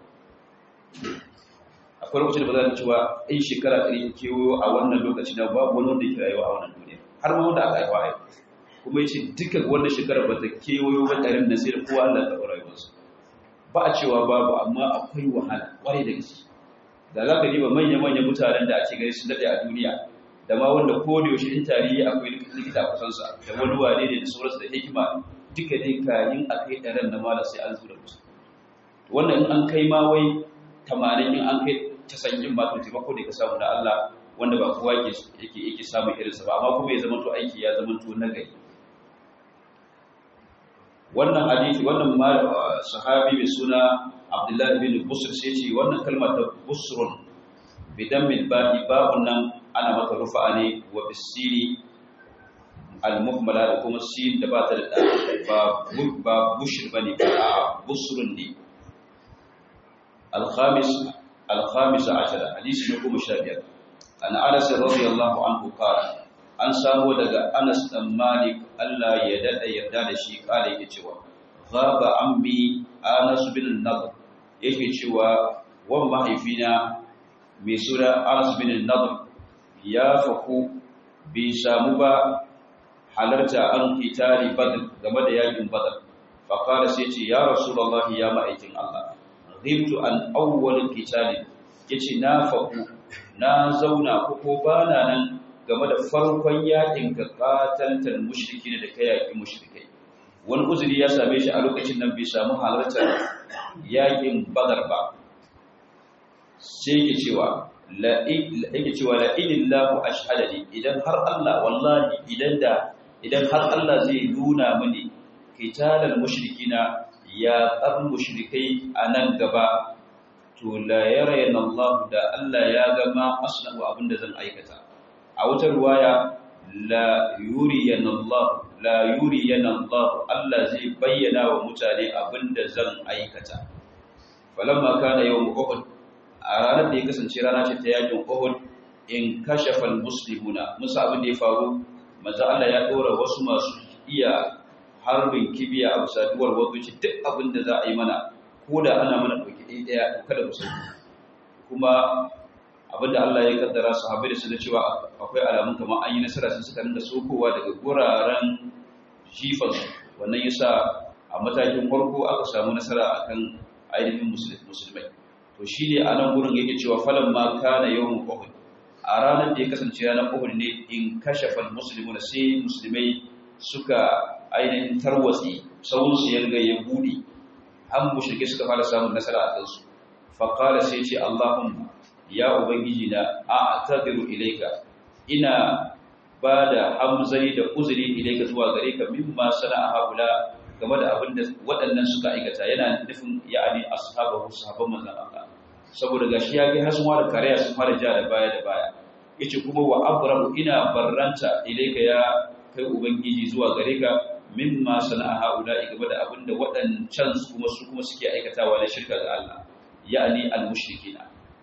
akwai lokacin da ba za ka cewa in shekara ɗari kewayo a wannan lokaci na babu wani wanda ke rayuwa a wannan duniya har ma wanda aka haifa haifa kuma yace duka wanda shekara ba ta kewayo ba ɗarin na sai da kowa Allah ta rayuwarsa ba a cewa babu amma akwai wahala kwarai da gaske da za ka diba manya-manyan mutanen da ake gani sun daɗe a duniya da ma wanda ko da yaushe in tarihi akwai likita a kusansa da wani wane ne da sauransu da hikima duka dai kayin a kai ɗaren na mala sai an zura musu wannan in an kai ma wai tamanin in an kai casa'in ma to taimako da ka samu da Allah wanda ba kowa yake yake samun irinsa ba amma kuma ya zama to aiki ya zama to nagari wannan hadisi wannan sahabi mai suna Abdullah bin Busr sai ce wannan kalma ta busrun bidan mil ba'i babun nan ana maka rufa'a ne wa bisiri al-muhmala da kuma sin da ba ta da ba ba bushr bane ba a busrun ne al-khamis al-khamis ashara hadisi ne kuma 15 an Anas radiyallahu anhu qala an samu daga Anas dan Malik Allah ya dada yarda da shi kala yake cewa ghaba ammi Anas bin Nadr yake cewa wan mahaifina mai sura Anas bin Nadr ya faku bai samu ba halarta an kitali badr game da yakin badr fa qala sai ce ya rasulullahi ya ma'aikin Allah ghibtu an awwal kitali yace na faku na zauna ko ko bana nan game da farkon yakin ka qataltal mushrikin da kai yaki mushrikai wani uzuri ya same shi a lokacin nan bai samu halartar yakin badar ba sai yake cewa yake cewa la ilillahu ashhadani idan har Allah wallahi idan da idan har Allah zai nuna mini qitalal mushrikina ya qar mushrikai anan gaba to la yarayna Allah da Allah ya ga ma asnahu abinda zan aikata a wata ruwaya la yuriyana Allah la yuriyana Allah Allah zai bayyana wa mutane abinda zan aikata falamma kana yawm uhud a ranar da ya kasance rana ce ta yakin Uhud in kashafa almuslimuna musa abin da ya faru manzo Allah ya dora wasu masu iya harbin kibiya a bisa duwar wadoci duk abin da za a yi mana ko da ana mana dauki ɗaya ɗaya kada ku sani kuma abin da Allah ya kaddara sahabbai da su da cewa akwai alamun kamar an yi nasara sun suka rinda sokowa daga guraren jifan wannan yasa a matakin farko aka samu nasara akan ainihin musulmai to shi ne a nan gurin yake cewa falon ma kana yawan uhud a ranar da ya kasance ranar uhud ne in kashafal musulmi na sai musulmai suka ainihin tarwatsi sauransu ya riga ya buɗe an mushrike suka fara samun nasara a kansu faƙala sai ce allahumma ya ubangiji na a tadiru ilaika ina ba da hamzari da uzuri ilaika zuwa gare ka mimma sana'a haula game da abin da waɗannan suka aikata yana nufin ya'ani ashabahu sahabban manzon Allah saboda gashi ya kai hasuma da kariya sun fara ja da baya da baya yace kuma wa abrahu ina barranta ilayka ya kai ubangiji zuwa gare ka mimma sana'a haula game da abin da waɗancan kuma su kuma suke aikatawa na shirka ga Allah ya'ani al-mushrikina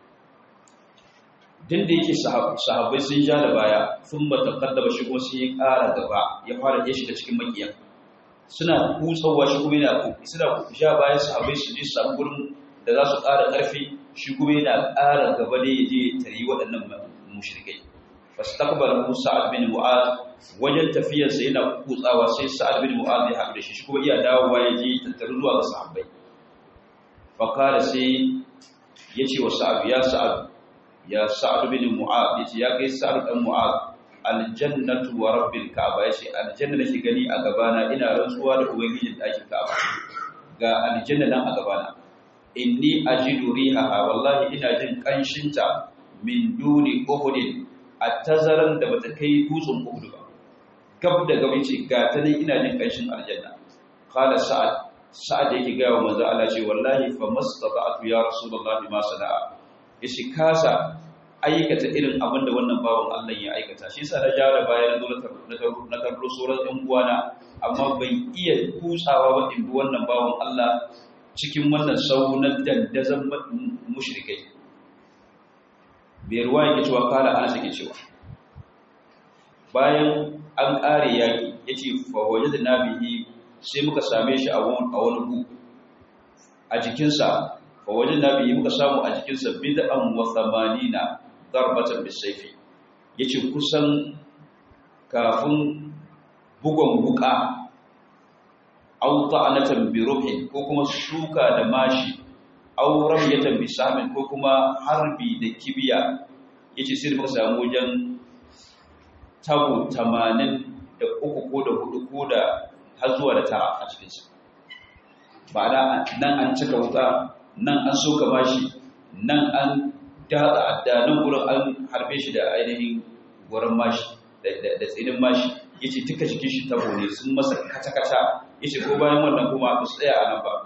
din da yake sahabbai sun ja da baya sun matakaddaba shi kuma sun yi ƙara gaba ya fara ya shiga cikin makiyan suna kutsawa shi kuma yana suna ja bayan sahabbai su je su samu gurin da za su ƙara ƙarfi shi kuma yana ƙara gaba ne ya je tari waɗannan mushrikai fastaqbala Sa'ad bin Mu'adh wajen tafiyarsa yana kutsawa sai Sa'ad bin Mu'adh ya haɗu da shi shi kuma iya dawowa ya je tattaru zuwa ga sahabbai fa kala sai yace wa Sa'ad ya Sa'ad ya Sa'ad bin Mu'adh yace ya kai Sa'ad dan Mu'adh aljannatu wa rabbil ka'aba yace aljanna nake gani a gabana ina rantsuwa da ubangijin ɗakin ka'aba ga aljanna nan a gabana inni ajidu rihaha wallahi ina jin kanshinta min duni uhudin a tazaran da bata kai dutsen uhud ba gab da gab yace ga ta ne ina jin kanshin aljanna qala sa'ad sa'ad yake ga wa manzo Allah ce wallahi fa mastata'tu ya rasulullahi ma sana'a yace kasa aikata irin abin da wannan bawan Allah ya aikata shi yasa na jara bayan na karɓo sauran ɗan uwana amma ban iya kutsawa ba in bi wannan bawan Allah cikin wannan sau na dandazon mushrikai bai ruwa yake cewa kala ana take cewa bayan an ƙare yaƙi ya ce fawaje da nabihi sai muka same shi a wani gu a jikinsa fawaje nabihi muka samu a jikinsa bid'an wa thamanina darbatan bisayfi yace kusan kafin bugon buka aw ta'anatan bi ruhin ko kuma shuka da mashi aw ramyatan bi samin ko kuma harbi da kibiya yace sai muka samu wajen tabo 80 da uku ko da hudu ko da har zuwa da tara a cikin sa ba nan an cika wuta nan an soka mashi nan an da nan gurin an harbe shi da ainihin gurin mashi da tsinin mashi ya ce duka jikin shi tabo ne sun masa kata-kata ya ce ko bayan wannan kuma ba su tsaya a nan ba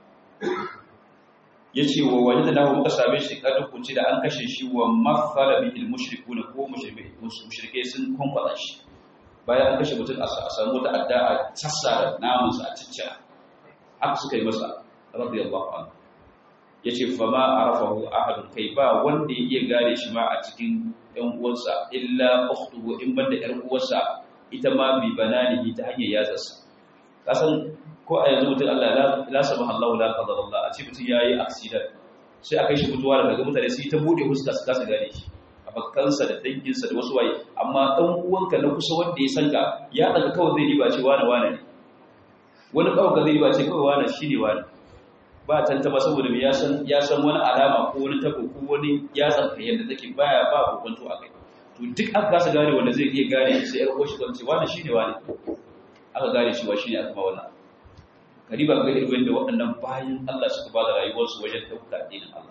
ya ce wa wani da nahu muka same shi kadin kunci da an kashe shi wa mafala bihil mushriku na ko mushrike sun kwankwada shi bayan an kashe mutum a samu wata adda a sassa da namansa a ciccira haka suka yi masa radiyallahu anhu ya ce fama a rafahu ahadun kai ba wanda ya iya gane shi ma a cikin ‘yan uwansa illa ukhtuhu in banda ‘yar uwarsa ita ma bi bananihi ta hanyar yatsarsa kasan ko a yanzu mutum Allah la samaha Allah la qadara Allah a ce mutum yayi accident sai a kai shi mutuwa daga mutane sai ta bude fuska su kasa gane shi a bakkansa da danginsa da wasu waye amma dan uwanka na kusa wanda ya san ka ya daga kawai zai riba ce wani wani ne wani kawai ga zai riba ce kawai wani shine wani ba tantama saboda ya san ya san wani alama ko wani tabo ko wani ya tsanka yadda take baya ba kokonto a kai to duk aka kasa gane wanda zai iya gane sai yar uwar shi kan ce wani shine wani aka gane shi wa shine aka ba wannan kariba ga irin da waɗannan bayan Allah suka ba da rayuwarsu wajen ɗauka addinin Allah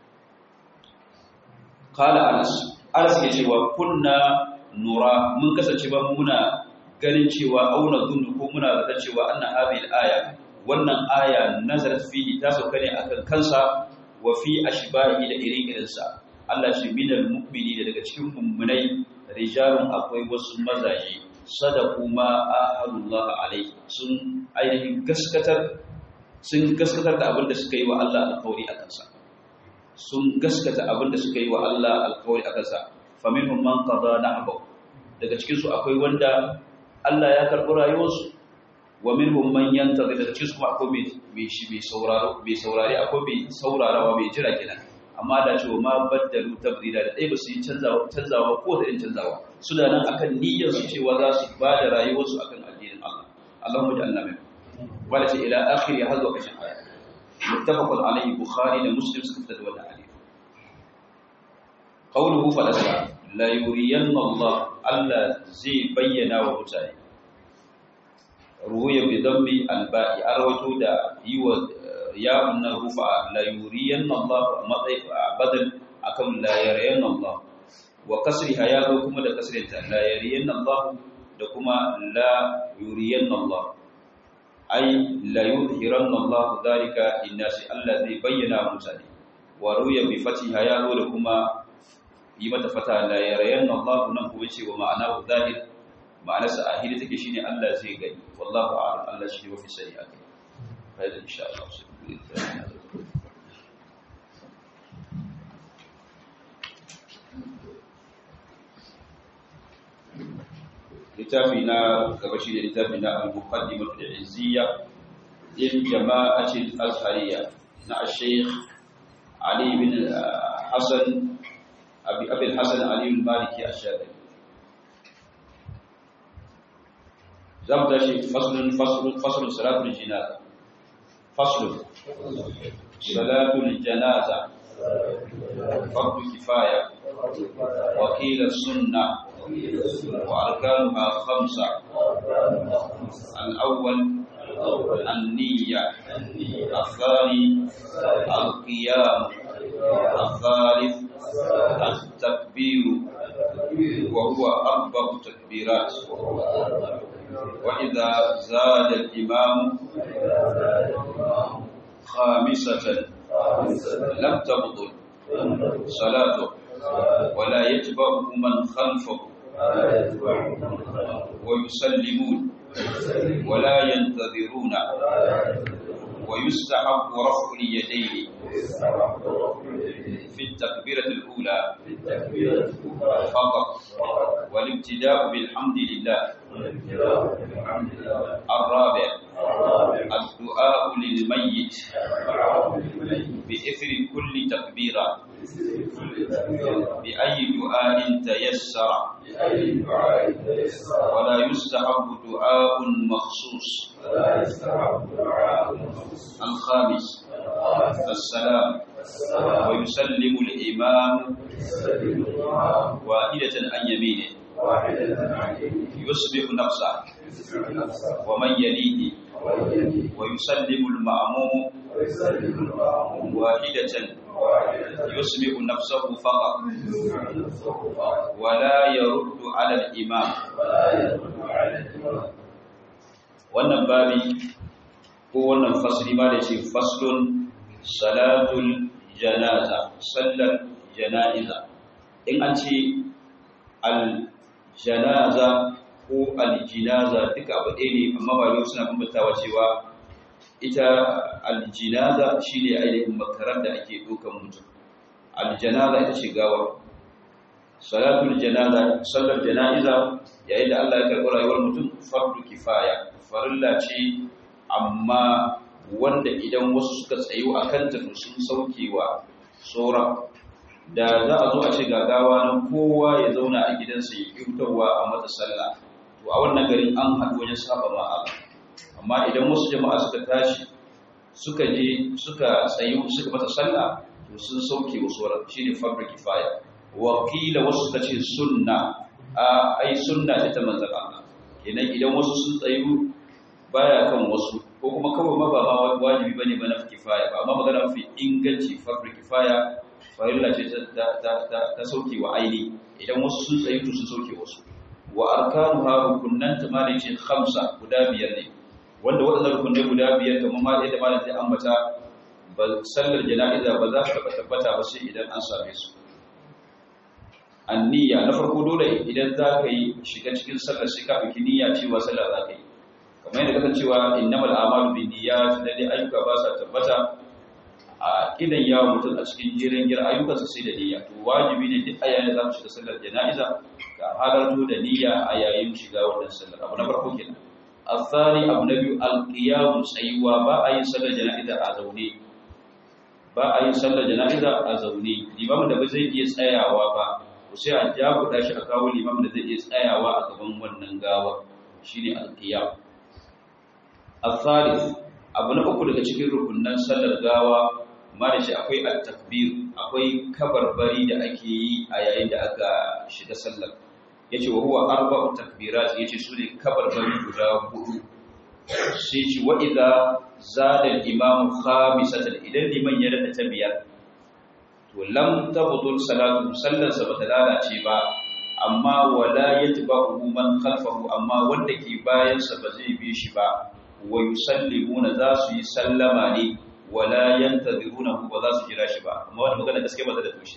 qala anas anas ke cewa kunna nura mun kasance ba muna ganin cewa auna zunnu ko muna zata cewa anna hadhihi al-aya wannan aya nazarat fihi ta sauka ne akan kansa wa fi ashbahi da irin sa Allah shi minal mu'mini daga cikin mummunai rijalun akwai wasu mazaje sadaku ma ahadullah alaihi sun ainihin gaskatar sun gaskatar da abin da suka yi wa Allah alƙawari akan sa sun gaskata abin da suka yi wa Allah alƙawari akan sa faminhum man qada nahbu daga cikin su akwai wanda Allah ya karɓi rayuwarsu wa minhum man yantazir daga cikin su kuma akwai mai shi mai sauraro mai saurare akwai mai saurarawa mai jira kenan amma da cewa ma baddalu tabdila da dai ba su yi canzawa canzawa ko da irin canzawa suna nan akan niyyar su cewa za su ba da rayuwarsu akan addinin Allah Allahumma ja'alna min wala ta ila akhir ya hazwa kashin aya muttafaqun alayhi bukhari da muslim suka fitar da wannan hadisi qawluhu falasa la yuriyanna Allah Allah zai bayyana wa mutane ruwaya bi dhammi al-ba'i arwato da yiwa ya wannan rufa la yuriyanna Allah matsayi badal akan la yariyanna Allah wa kasriha ya zo kuma da kasrinta la yariyanna Allah da kuma la yuriyanna Allah ai la yuzhiranna Allah dalika linnasi Allah zai bayyana mutane wa ruya bi fatiha ya zo da kuma yi mata fata la yarayanna Allah nan kuma ce wa ma'ana zahir ma'ana sa ahiri take shine Allah zai gani wallahu a'lam Allah shi wa fi sani akai hada insha Allah littafi na gaba shi ne littafi na al-muqaddimah al-izziyya lil jama'ati al-azhariyya na al-shaykh Ali bin Hassan أبي أبي الحسن علي المالكي الشافعي زمت شيء فصل فصل فصل صلاة الجنازة فصل صلاة الجنازة فرض كفاية وقيل السنة وأركانها خمسة الأول النية الثاني القيام الثالث التكبير وهو أربع تكبيرات وإذا زاد الإمام خامسة لم تبطل صلاته ولا يتبعه من خلفه ويسلمون ولا ينتظرون ويستحب رفع اليدين في التكبيرة الأولى فقط والابتداء بالحمد لله الرابع الدعاء للميت بإثر كل تكبيرة بأي دعاء تيسر ولا يستحب دعاء مخصوص الخامس السلام ويسلم الإمام واحدة عن يمينه يصبح نفسه ومن يليه ويسلم المأموم واحدة يسمع نفسه فقط ولا يرد على الإمام wannan babi ko wannan fasli ma da ce faslun salatul janaza sallar janaiza in an ce al janaza ko al jinaza duka abu ɗaya ne amma ba yau suna bambantawa cewa ita al jinaza shine ainihin makarar da ake dukan mutum al janaza ita ce gawa salatul janaza sallar janaiza yayin da Allah ya karɓi rayuwar mutum fardu kifaya farilla ce amma wanda idan wasu suka tsayo a kanta to sun saukewa sauran da za a zo a ce gagawa nan kowa ya zauna a gidansa ya kyautarwa a mata sallah to a wannan garin an haɗu wajen saba ma Allah amma idan wasu jama'a suka tashi suka je suka tsayi suka mata sallah to sun sauke wasu sauran shine fabric kifaya wa qila wasu suka ce sunna a ai sunna ce ta manzon Allah kenan idan wasu sun tsayu baya kan wasu ko kuma kawai ma ba ma wajibi bane ba na kifaya ba amma magana mafi inganci fabric kifaya farilla ce ta sauke wa aini idan wasu sun tsayi to sun sauke wasu wa arkanuha rukunnan ta malai ce khamsa guda biyar ne wanda waɗannan rukunai guda biyar kamar ma yadda malam zai ambata ba sallar jana'iza ba za ta tabbata ba sai idan an same su anniya na farko dole idan za ka yi shiga cikin sallar sai ka ɗauki niyya cewa sallar za ka yi kamar yadda kasancewa innamal a'malu binniyat lalle ayyuka ba sa tabbata a kidan yawo mutum a cikin jiran gira ayyukansa sai da niyya to wajibi ne duk ayayin da za mu shiga sallar jana'iza ka halarto da niyya a yayin shiga wannan sallar abu na farko kenan asali abu na biyu alqiyamu tsayuwa ba a yin sallar jana'iza a zaune ba a yin sallar jana'iza a zaune limamin da ba zai iya tsayawa ba ko sai a jabuɗa shi a kawo limamin da zai iya tsayawa a gaban wannan gawa shine alqiyam asali abu na uku daga cikin rukunnan sallar gawa ma da shi akwai at-takbir akwai kabarbari da ake yi a yayin da aka shiga sallar yace wa huwa arba'u takbirat yace su ne kabarbari guda hudu sai ce wa idza zada al-imam khamisatan idan liman ya rada ta biyar to lam tabdul salatu sallar sa bata lalace ba amma wala yatba'u man khalfahu amma wanda ke bayan sa ba zai bi shi ba wa yusallimuna za su yi sallama ne wala yantazirunahu ba za su jira shi ba amma wannan magana gaskiya ba ta da tushe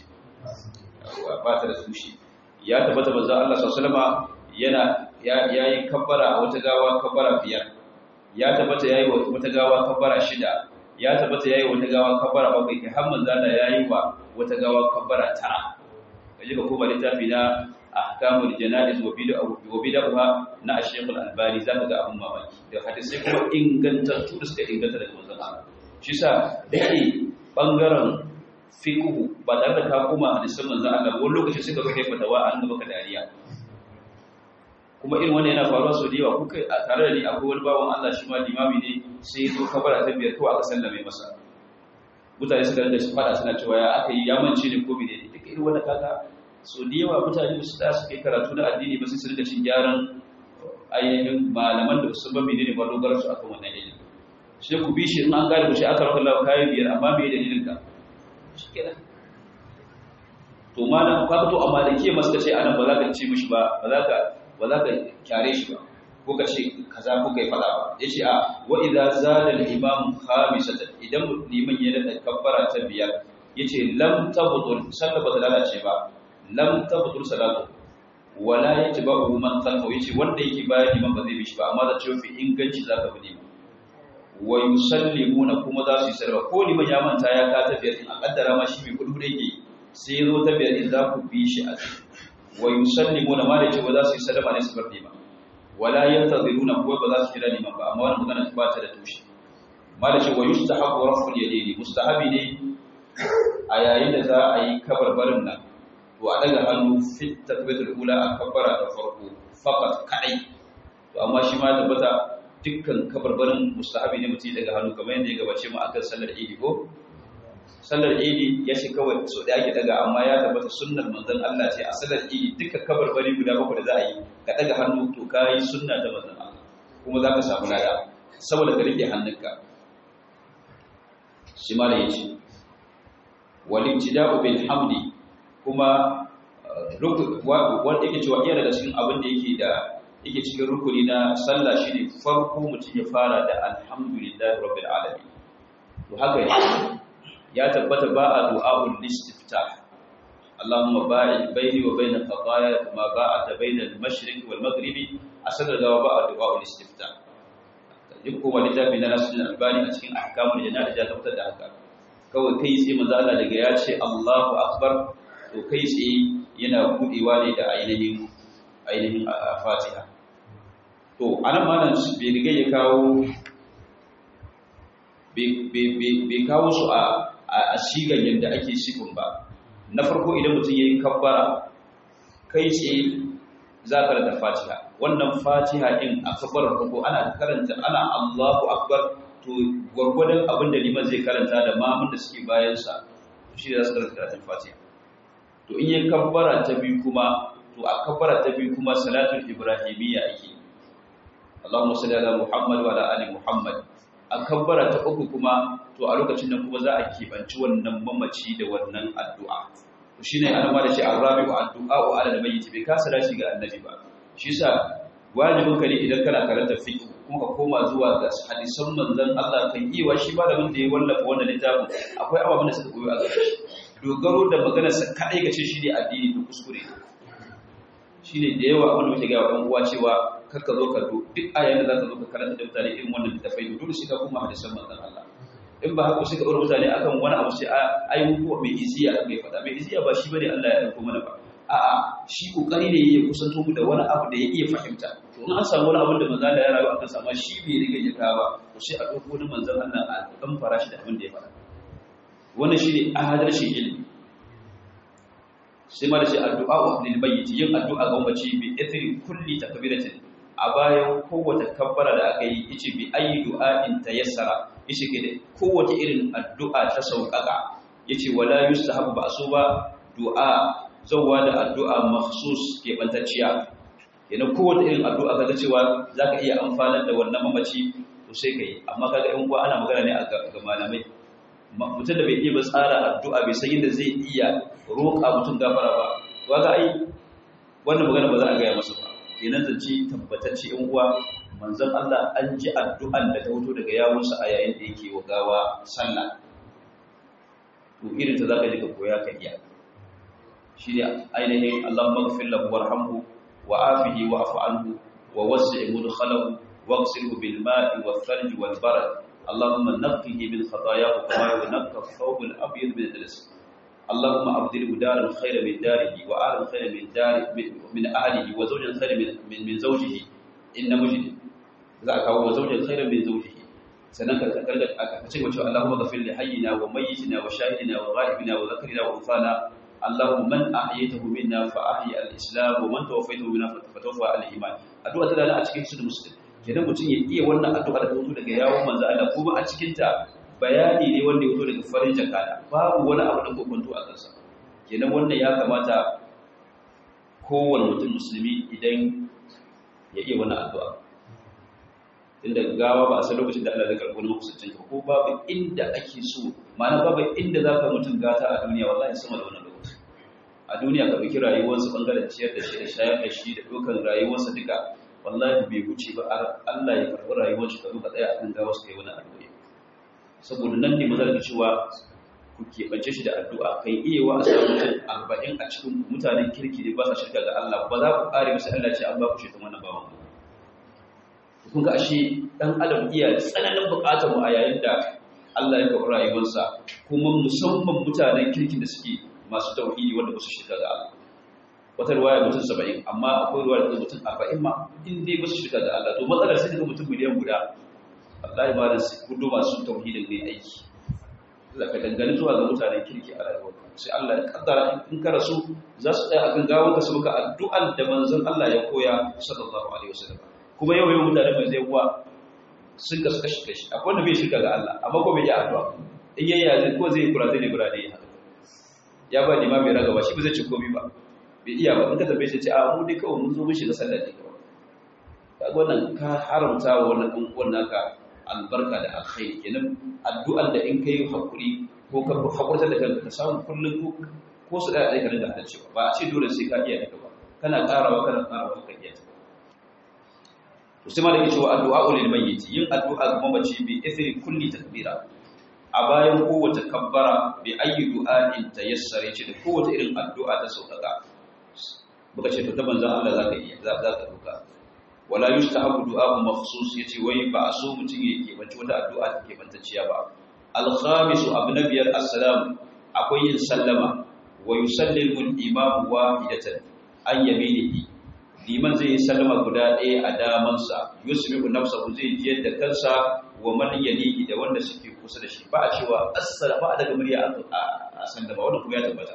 ba ta da tushe ya tabbata manzo Allah sallallahu alaihi yana yayin kabbara a wata gawa kabbara biyar ya tabbata yayi wata gawa kabbara shida ya tabbata yayi wata gawa kabbara bakwai kai har manzo Allah yayi wa wata gawa kabbara tara kaje ka koma littafi na ahkamul janaiz wa bid'a wa bid'ah na Sheikh Al-Albani zaka ga abun mamaki da hadisi kuma ingantattu da suka inganta daga manzon Allah shi sa dake bangaren fiqhu ba tare da ka koma hadisin manzon Allah wani lokaci suka zo kai fatawa an gaba ka dariya kuma irin wannan yana faruwa sau da yawa kuka a tare da ni akwai wani bawan Allah shi ma limami ne sai ya zo kabara ta biyar kawai aka sallame masa mutane suka rinda su fada suna cewa ya aka yi yamanci ne ko bi ne duka irin wannan kaga so da yawa mutane su da suke karatu na addini ba sai su rinda cin gyaran ainihin malaman da su ba menene ba dogarar su akan wannan ilimi sai ku bi shi in an gane ku shi aka raka Allah kayan biyar amma me dalilin ka shikenan to malam ka to amma da ke masu ce anan ba za ka ce mishi ba ba za ka ba za ka kyare shi ba ko ka ce kaza ko kai fada ba yace a wa idza zada al imam khamisatan idan liman ya da kabbara ta biyar yace lam tabtul sallah ba ta lalace ba lam tabtul salatu wala yatba'u man khalfahu yace wanda yake bayan liman ba zai bi shi ba amma da cewa fi inganci zaka bi liman wa yusallimuna kuma za su yi sarwa ko liman ya manta ya ka ta biyar in a kaddara ma shi mai kudu da yake sai zo ta biyar in za ku bi shi a wa yusallimuna ma da cewa za su yi sallama ne su bar liman wala yantaziruna ko ba za su jira liman ba amma wannan magana ba ta da tushe ma da cewa yustahabu raf'ul yadaini mustahabi ne a yayin da za a yi kabarbarin nan to a daga hannu fit takbiratul ula a kabbara da farko faqat kadai to amma shi ma tabbata dukkan kabarbarin mustahabi ne mutum daga hannu kamar yadda ya gabace mu akan sallar idi ko sallar idi ya ce kawai so da ake daga amma ya tabbata sunnar manzon Allah ce a sallar idi dukkan kabarbari guda bakwai da za a yi ka daga hannu to kai sunna ta manzon Allah kuma za ka samu lada saboda ka rike hannunka shi ma da yace wal ibtida'u bil hamdi kuma wanda yake cewa iya daga cikin abin da yake da yake cikin rukuni na sallah shine farko mutum ya fara da alhamdulillahi rabbil alamin to haka ne ya tabbata ba a du'a'ul istiftah Allahumma ba'id baini wa bain khataaya kama ba'ata bain al-mashriq wal maghribi asal da ba a du'a'ul istiftah duk kuma littafi na Nasruddin Albani a cikin ahkamul jana'iz ya tabbatar da haka kawai kai sai manzo Allah daga ya ce Allahu akbar to kai tsaye yana budewa ne da ainihin ainihin Fatiha to anan malam bai riga ya kawo bai kawo su a a sigan yadda ake sifin ba na farko idan mutum yayi kabbara kai ce za ka da fatiha wannan fatiha din a kabbarar farko ana karanta ana Allahu akbar to gwargwadon abin da liman zai karanta da mamun da suke bayansa shi da za su karanta karatun fatiha to in yi kabbara ta biyu kuma to a kabbara ta biyu kuma salatul ibrahimiyya ake Allahumma salli ala Muhammad wa ala ali Muhammad a kabbara ta uku kuma to a lokacin nan kuma za a kebanci wannan mamaci da wannan addu'a to shine ana ma da shi arabi'u addu'a wa ala mayyit bai kasa dashi ga annabi ba shi yasa wajibin ka ne idan kana karanta fiqh kuma ka koma zuwa ga hadisan manzon Allah kan yi wa shi malamin da ya wallafa wannan littafin akwai ababen da suka koyo a gaba dogaro da maganarsa kaɗai ga ce shi ne addini da kuskure shi ne da yawa abinda muke gaya wa uwa cewa karka zo ka duk ayan da za ka zo ka karanta da mutane irin wannan littafai dole shi ka kuma hadisan manzon Allah in ba haka sai ka ɗora mutane akan wani abu sai ai ko mai iziya aka yi faɗa mai iziya ba shi bane Allah ya ɗauko mana ba a'a shi kokari ne ya kusanto mu da wani abu da ya iya fahimta to in an samu wani abin da manzon Allah ya rayu akan sama shi bai riga ya kawo to sai a ɗauko wani manzon Allah a ɗan fara shi da abin da ya faɗa wannan shi ne adalcin ilimi sai ma da shi addu'a wa lil mayyit yin addu'a ga mace bi ithri kulli takbiratin a bayan kowace kabbara da aka yi yace bi ayi du'ain tayassara yace ke da kowace irin addu'a ta sauƙaƙa yace wala yustahabu ba so ba du'a zawwa da addu'a makhsus ke bantacciya kenan kowace irin addu'a kaga cewa zaka iya amfanar da wannan mamaci to sai kai amma kaga in kuwa ana magana ne ga malamai mutum da bai iya ba tsara addu'a bai san yadda zai iya roƙa mutum gafara ba waga ai wannan magana ba za a gaya masa ba kenan zance tabbatacce in uwa manzon Allah an ji addu'an da ta fito daga yawunsa a yayin da yake wa gawa sallah to irin ta zaka ji ka koya ka iya shi ne ainihin Allahumma ghfir lahu warhamhu wa afihi wa afu anhu wa wasi' mudkhalahu واغسله بالماء والثلج والبرد اللهم نقه من خطاياه كما ينقى الثوب الابيض من الدنس اللهم ابدله دارا خيرا من داره واهلا خيرا من دار من اهله وزوجا خيرا من من, من زوجه ان مجد ذاك هو زوجا خيرا من زوجه sannan ka karga aka ce wace Allahumma ghafir li hayyina wa mayyitina wa shahidina wa ghaibina wa dhakrina wa unfana Allahumma man ahyaytahu minna fa ahyi al-islam wa man tawaffaytahu minna fa tawaffa al-iman addu'a ta da a cikin sunan muslim kenan mutum ya iya wannan addu'a da ta fito daga yawon manzo Allah kuma a cikin ta bayani ne wanda ya fito daga farin jakada babu wani abu da kokonto a kansa kenan wannan ya kamata kowane mutum musulmi idan ya iya wannan addu'a inda gawa ba a san lokacin da Allah zai karɓi wani makusancin ka ko babu inda ake so ma'ana babu inda za ka mutum gata a duniya wallahi sama da wannan lokaci a duniya ka ɗauki rayuwarsa ɓangaren ciyar da shi da shayar da shi da ɗaukar rayuwarsa duka wallahi bai wuce ba Allah ya karɓi rayuwar shi ka zo ka tsaya akan gawa su kai wani addu'a saboda nan ne maza da cewa ku keɓance shi da addu'a kai iya wa a samu mutum arba'in a cikin mutanen kirki ne ba sa shirka ga Allah ba za ku ƙare musu Allah ce an ba ku shaitan wannan bawan kun ga ashe dan adam iya tsananin buƙatar mu a yayin da Allah ya karɓi rayuwarsa kuma musamman mutanen kirkin da suke masu tauhidi wanda ba su shirka ga Allah wata ruwaya mutum saba'in amma akwai ruwaya da mutum arba'in ma in dai ba su shirka da Allah to matsalar sai daga mutum miliyan guda Allah ya ba da kudu masu tauhidin ne aiki Allah ka dangane zuwa ga mutanen kirki a rayuwar sai Allah ya kaddara in ka rasu za su tsaya akan gawar ka su maka addu'an da manzon Allah ya koya sallallahu alaihi wasallam kuma yau yau mutane mai zai uwa sun kasu kashi kashi akwai wanda bai shirka ga Allah amma ko bai yi addu'a in yayi yazin ko zai kura zai ne burane ya ya ba ni ma mai ragaba shi ba zai ci komai ba bai iya ba in ka tambaye shi ce a mu dai kawai mun zo mun shiga sallah ne kawai kaga wannan ka haramta wa wannan dan uwan naka albarka da alkhairi kenan addu'ar da in kai hakuri ko ka hakurta da kanka ka samu kullun ko ko su da dai ka rinda cewa ba a ce dole sai ka iya duka ba kana karawa kana karawa ka iya to sai malaka cewa addu'a lil mayyit yin addu'a ga mamaci bi ithri kulli takbira a bayan kowace kabbara bi ayyi du'a'in tayassara ce da kowace irin addu'a ta sauƙaƙa muka ce to ta manzon Allah zaka iya za ka duka wala yustahabu du'a'u makhsus yace wai ba a so mutum ya ke bace wata addu'a take bantacciya ba al-khamis abu nabiyar assalam akwai yin sallama wa yusallimu al-imam wahidatan an yaminihi liman zai yi sallama guda ɗaya a damansa yusmi'u nafsahu zai ji da kansa wa man yalihi da wanda suke kusa da shi ba a cewa assalamu daga murya a sallama wannan kuma ya tabbata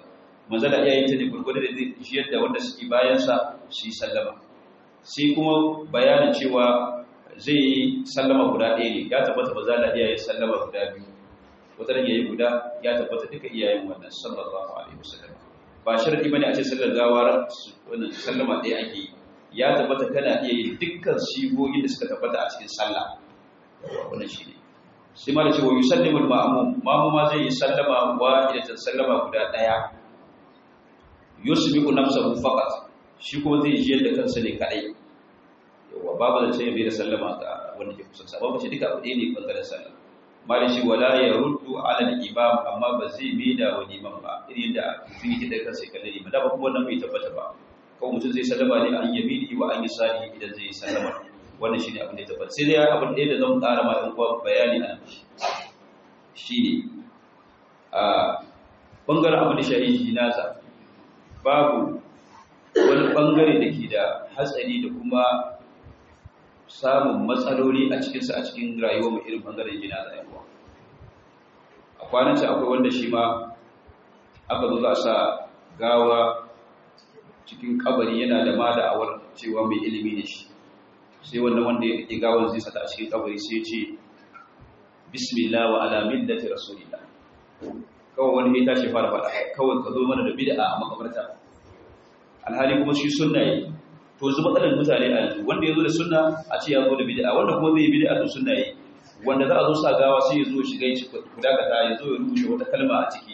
manzala iya yin ta ne gurgurda da zai jiyar da wanda suke bayansa su yi sallama sai kuma bayanin cewa zai yi sallama guda ɗaya ne ya tabbata ba za a iya yin sallama guda biyu wata ya yi guda ya tabbata duka iyayen wannan sallallahu alaihi wasallam ba sharadi bane a ce sallar gawar wannan sallama ɗaya ake yi ya tabbata kana iya yin dukkan sigogin da suka tabbata a cikin sallah wannan shi ne sai ma da cewa yusallimu al-ma'mum mamu ma zai yi sallama wa ila sallama guda ɗaya yusbiqu nafsahu faqat shi ko zai jiyar da kansa ne kadai yawa babu da ce bai da sallama ga wanda ke kusa babu ce duka abu ɗaya ne bangaren sallah malin shi wala ya ruddu ala al-imam amma ba zai bi da wani imam ba irin da mutum yake da kansa kalle ne da ba kuma wannan bai tabbata ba ko mutum zai sallama ne an yamini wa an yasari idan zai sallama wannan shine abin da ya tabbata sai dai abin da zan ƙara ma ɗan uwa bayani a shine a bangaren abin da shahi jinaza babu wani bangare da ke da hatsari da kuma samun matsaloli a cikinsa a cikin rayuwar mai irin bangaren gina da yawa a kwananci akwai wanda shi ma aka zo za a sa gawa cikin kabari yana da ma da'awar cewa mai ilimi ne shi sai wannan wanda ya ƙi gawar zai sata a cikin kabari sai ce bismillah wa ala millati rasulillah kawai wani ya tashi fara faɗa kawai ka zo mana da bid'a a makabarta alhali kuma shi sunna yi to yanzu matsalar mutane a yanzu wanda ya zo da sunna a ce ya zo da bid'a wanda kuma zai yi bid'a to sunna yi wanda za a zo sa gawa sai ya zo shiga ya ci kudakata ya zo ya rubuce wata kalma a ciki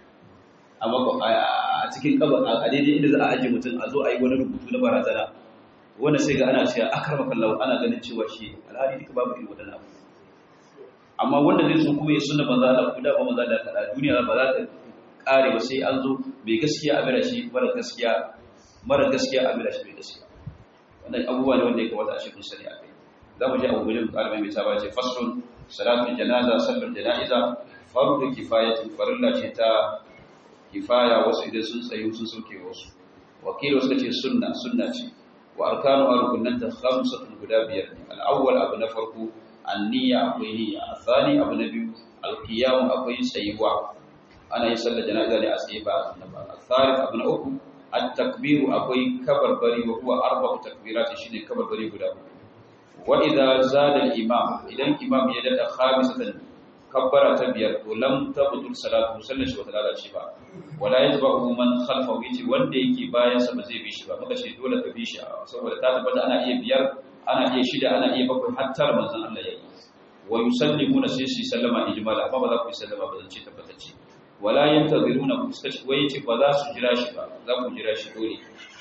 a cikin kabar a daidai inda za a ajiye mutum a zo a yi wani rubutu na barazana wanda sai ga ana cewa akar makallau ana ganin cewa shi alhali duka babu irin wadannan abu amma wanda zai so kuma ya sunna banza da kuda ba maza da kada duniya ba za ta kare ba sai an zo mai gaskiya a mira shi mara gaskiya mara gaskiya a mira shi mai gaskiya wannan abubuwa ne wanda ya kamata a cikin sani a kai za mu ji abu gudun ƙarfi mai saba ce faslun salatun janaza sallar jana'iza farko kifayatin farilla ce ta kifaya wasu idan sun tsayu sun sauke wasu wakil wasu ce sunna sunna ce wa arkanu arkunan ta khamsatun guda biyar ne al'awwal abu na farko anniya akwai niyya athani abu na biyu alqiyam akwai tsayuwa ana yin sallar jana'iza ne a tsaye ba a ba athalith abu na uku at-takbiru akwai kabarbari wa huwa arba'u takbirat shine kabarbari guda uku wa idza zada al-imam idan imam ya dada khamisatan kabbara ta biyar to lam tabtul salatu sallar shi wata lalace ba wala yatba'u man khalfahu yace wanda yake bayan sa ba zai bi shi ba muka ce dole ka bi shi saboda ta tabbata ana iya biyar ana iya shida ana iya bakwai hatta manzon Allah yayi wa yusallimuna sai su sallama ijmal amma ba za ku sallama ba zan ce tabbatacce wala yantaziruna ku stashi wai yace ba za su jira shi ba za ku jira shi dole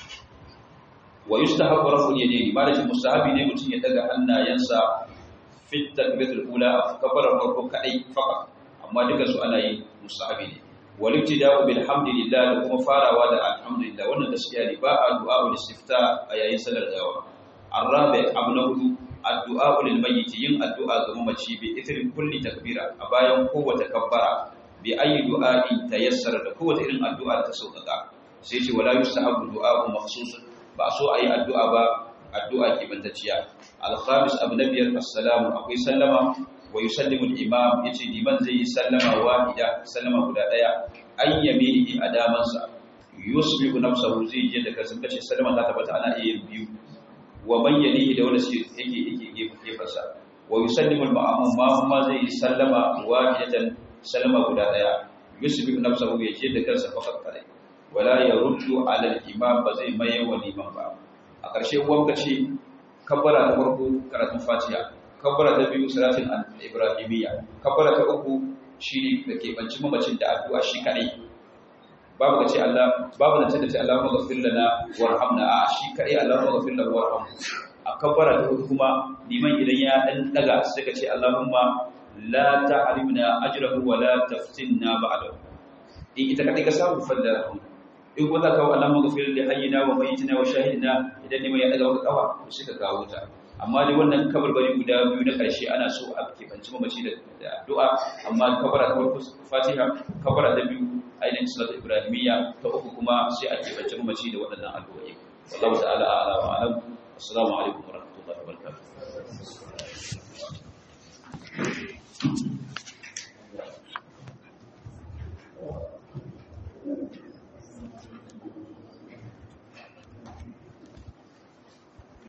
wa yustahabbu rafu yadayni ba da shi mustahabi ne mutum ya daga hannayensa fi takbiratul ula kabbara farko kadai faka amma duka su ana yi mustahabi ne wal ibtida'u bil hamdillah da kuma farawa da alhamdulillah wannan gaskiya ne ba a du'a ul istifta a yayin salar gawa arabi abu na hudu addu'a lil mayyit yin addu'a ga mamaci bi ithri kulli takbira a bayan kowace kabbara bi ayi du'a'i tayassara da kowace irin addu'a ta sauƙaƙa sai ce wala yustahabu du'a makhsusun ba so ayi addu'a ba addu'a kibantacciya al-khamis abu na biyar assalamu akwai sallama wa yusallimu al-imam yace liman zai yi sallama wahida sallama guda daya an yaminihi a damansa yusbihu nafsahu zai je da kansa kace sallama ta tabbata ana iya biyu wa man yalihi da wanda shi yake yake gefe gefarsa wa yusallimu al-ma'mum ma kuma zai yi sallama wahidatan sallama guda daya yusbihu nafsahu ya je da kansa fakat kare wala yaruddu ala al-imam ba zai maye wa liman ba a ƙarshe wanka ce kabbara ta farko karatun fatiha kabbara ta biyu salatin ibrahimiyya kabbara ta uku shi da ke banci mamacin da addu'a shi kadai babu ka ce Allah babu da ce da ce Allahumma ghafir lana warhamna a shi kadai Allahumma ghafir lana warhamna a kabbara ta uku kuma liman idan ya dan daga sai ka ce Allahumma la ta'rimna ajrahu wa la taftinna ba'dahu in ita kadai ka samu falla in kuma za ka kawo alamun gafiyar da hayyina wa mayyitina wa shahidina idan ne mai ya daga wata kawa to sai ka kawo ta amma dai wannan kabarbari guda biyu na ƙarshe ana so a kebanci mamaci da addu'a amma kabara ta farko fatiha kabara ta biyu ainihin salatu ibrahimiyya ta uku kuma sai a kebanci mamaci da waɗannan addu'o'i wallahu ta'ala a'lam wa a'lam assalamu alaikum wa rahmatullahi wa barakatuh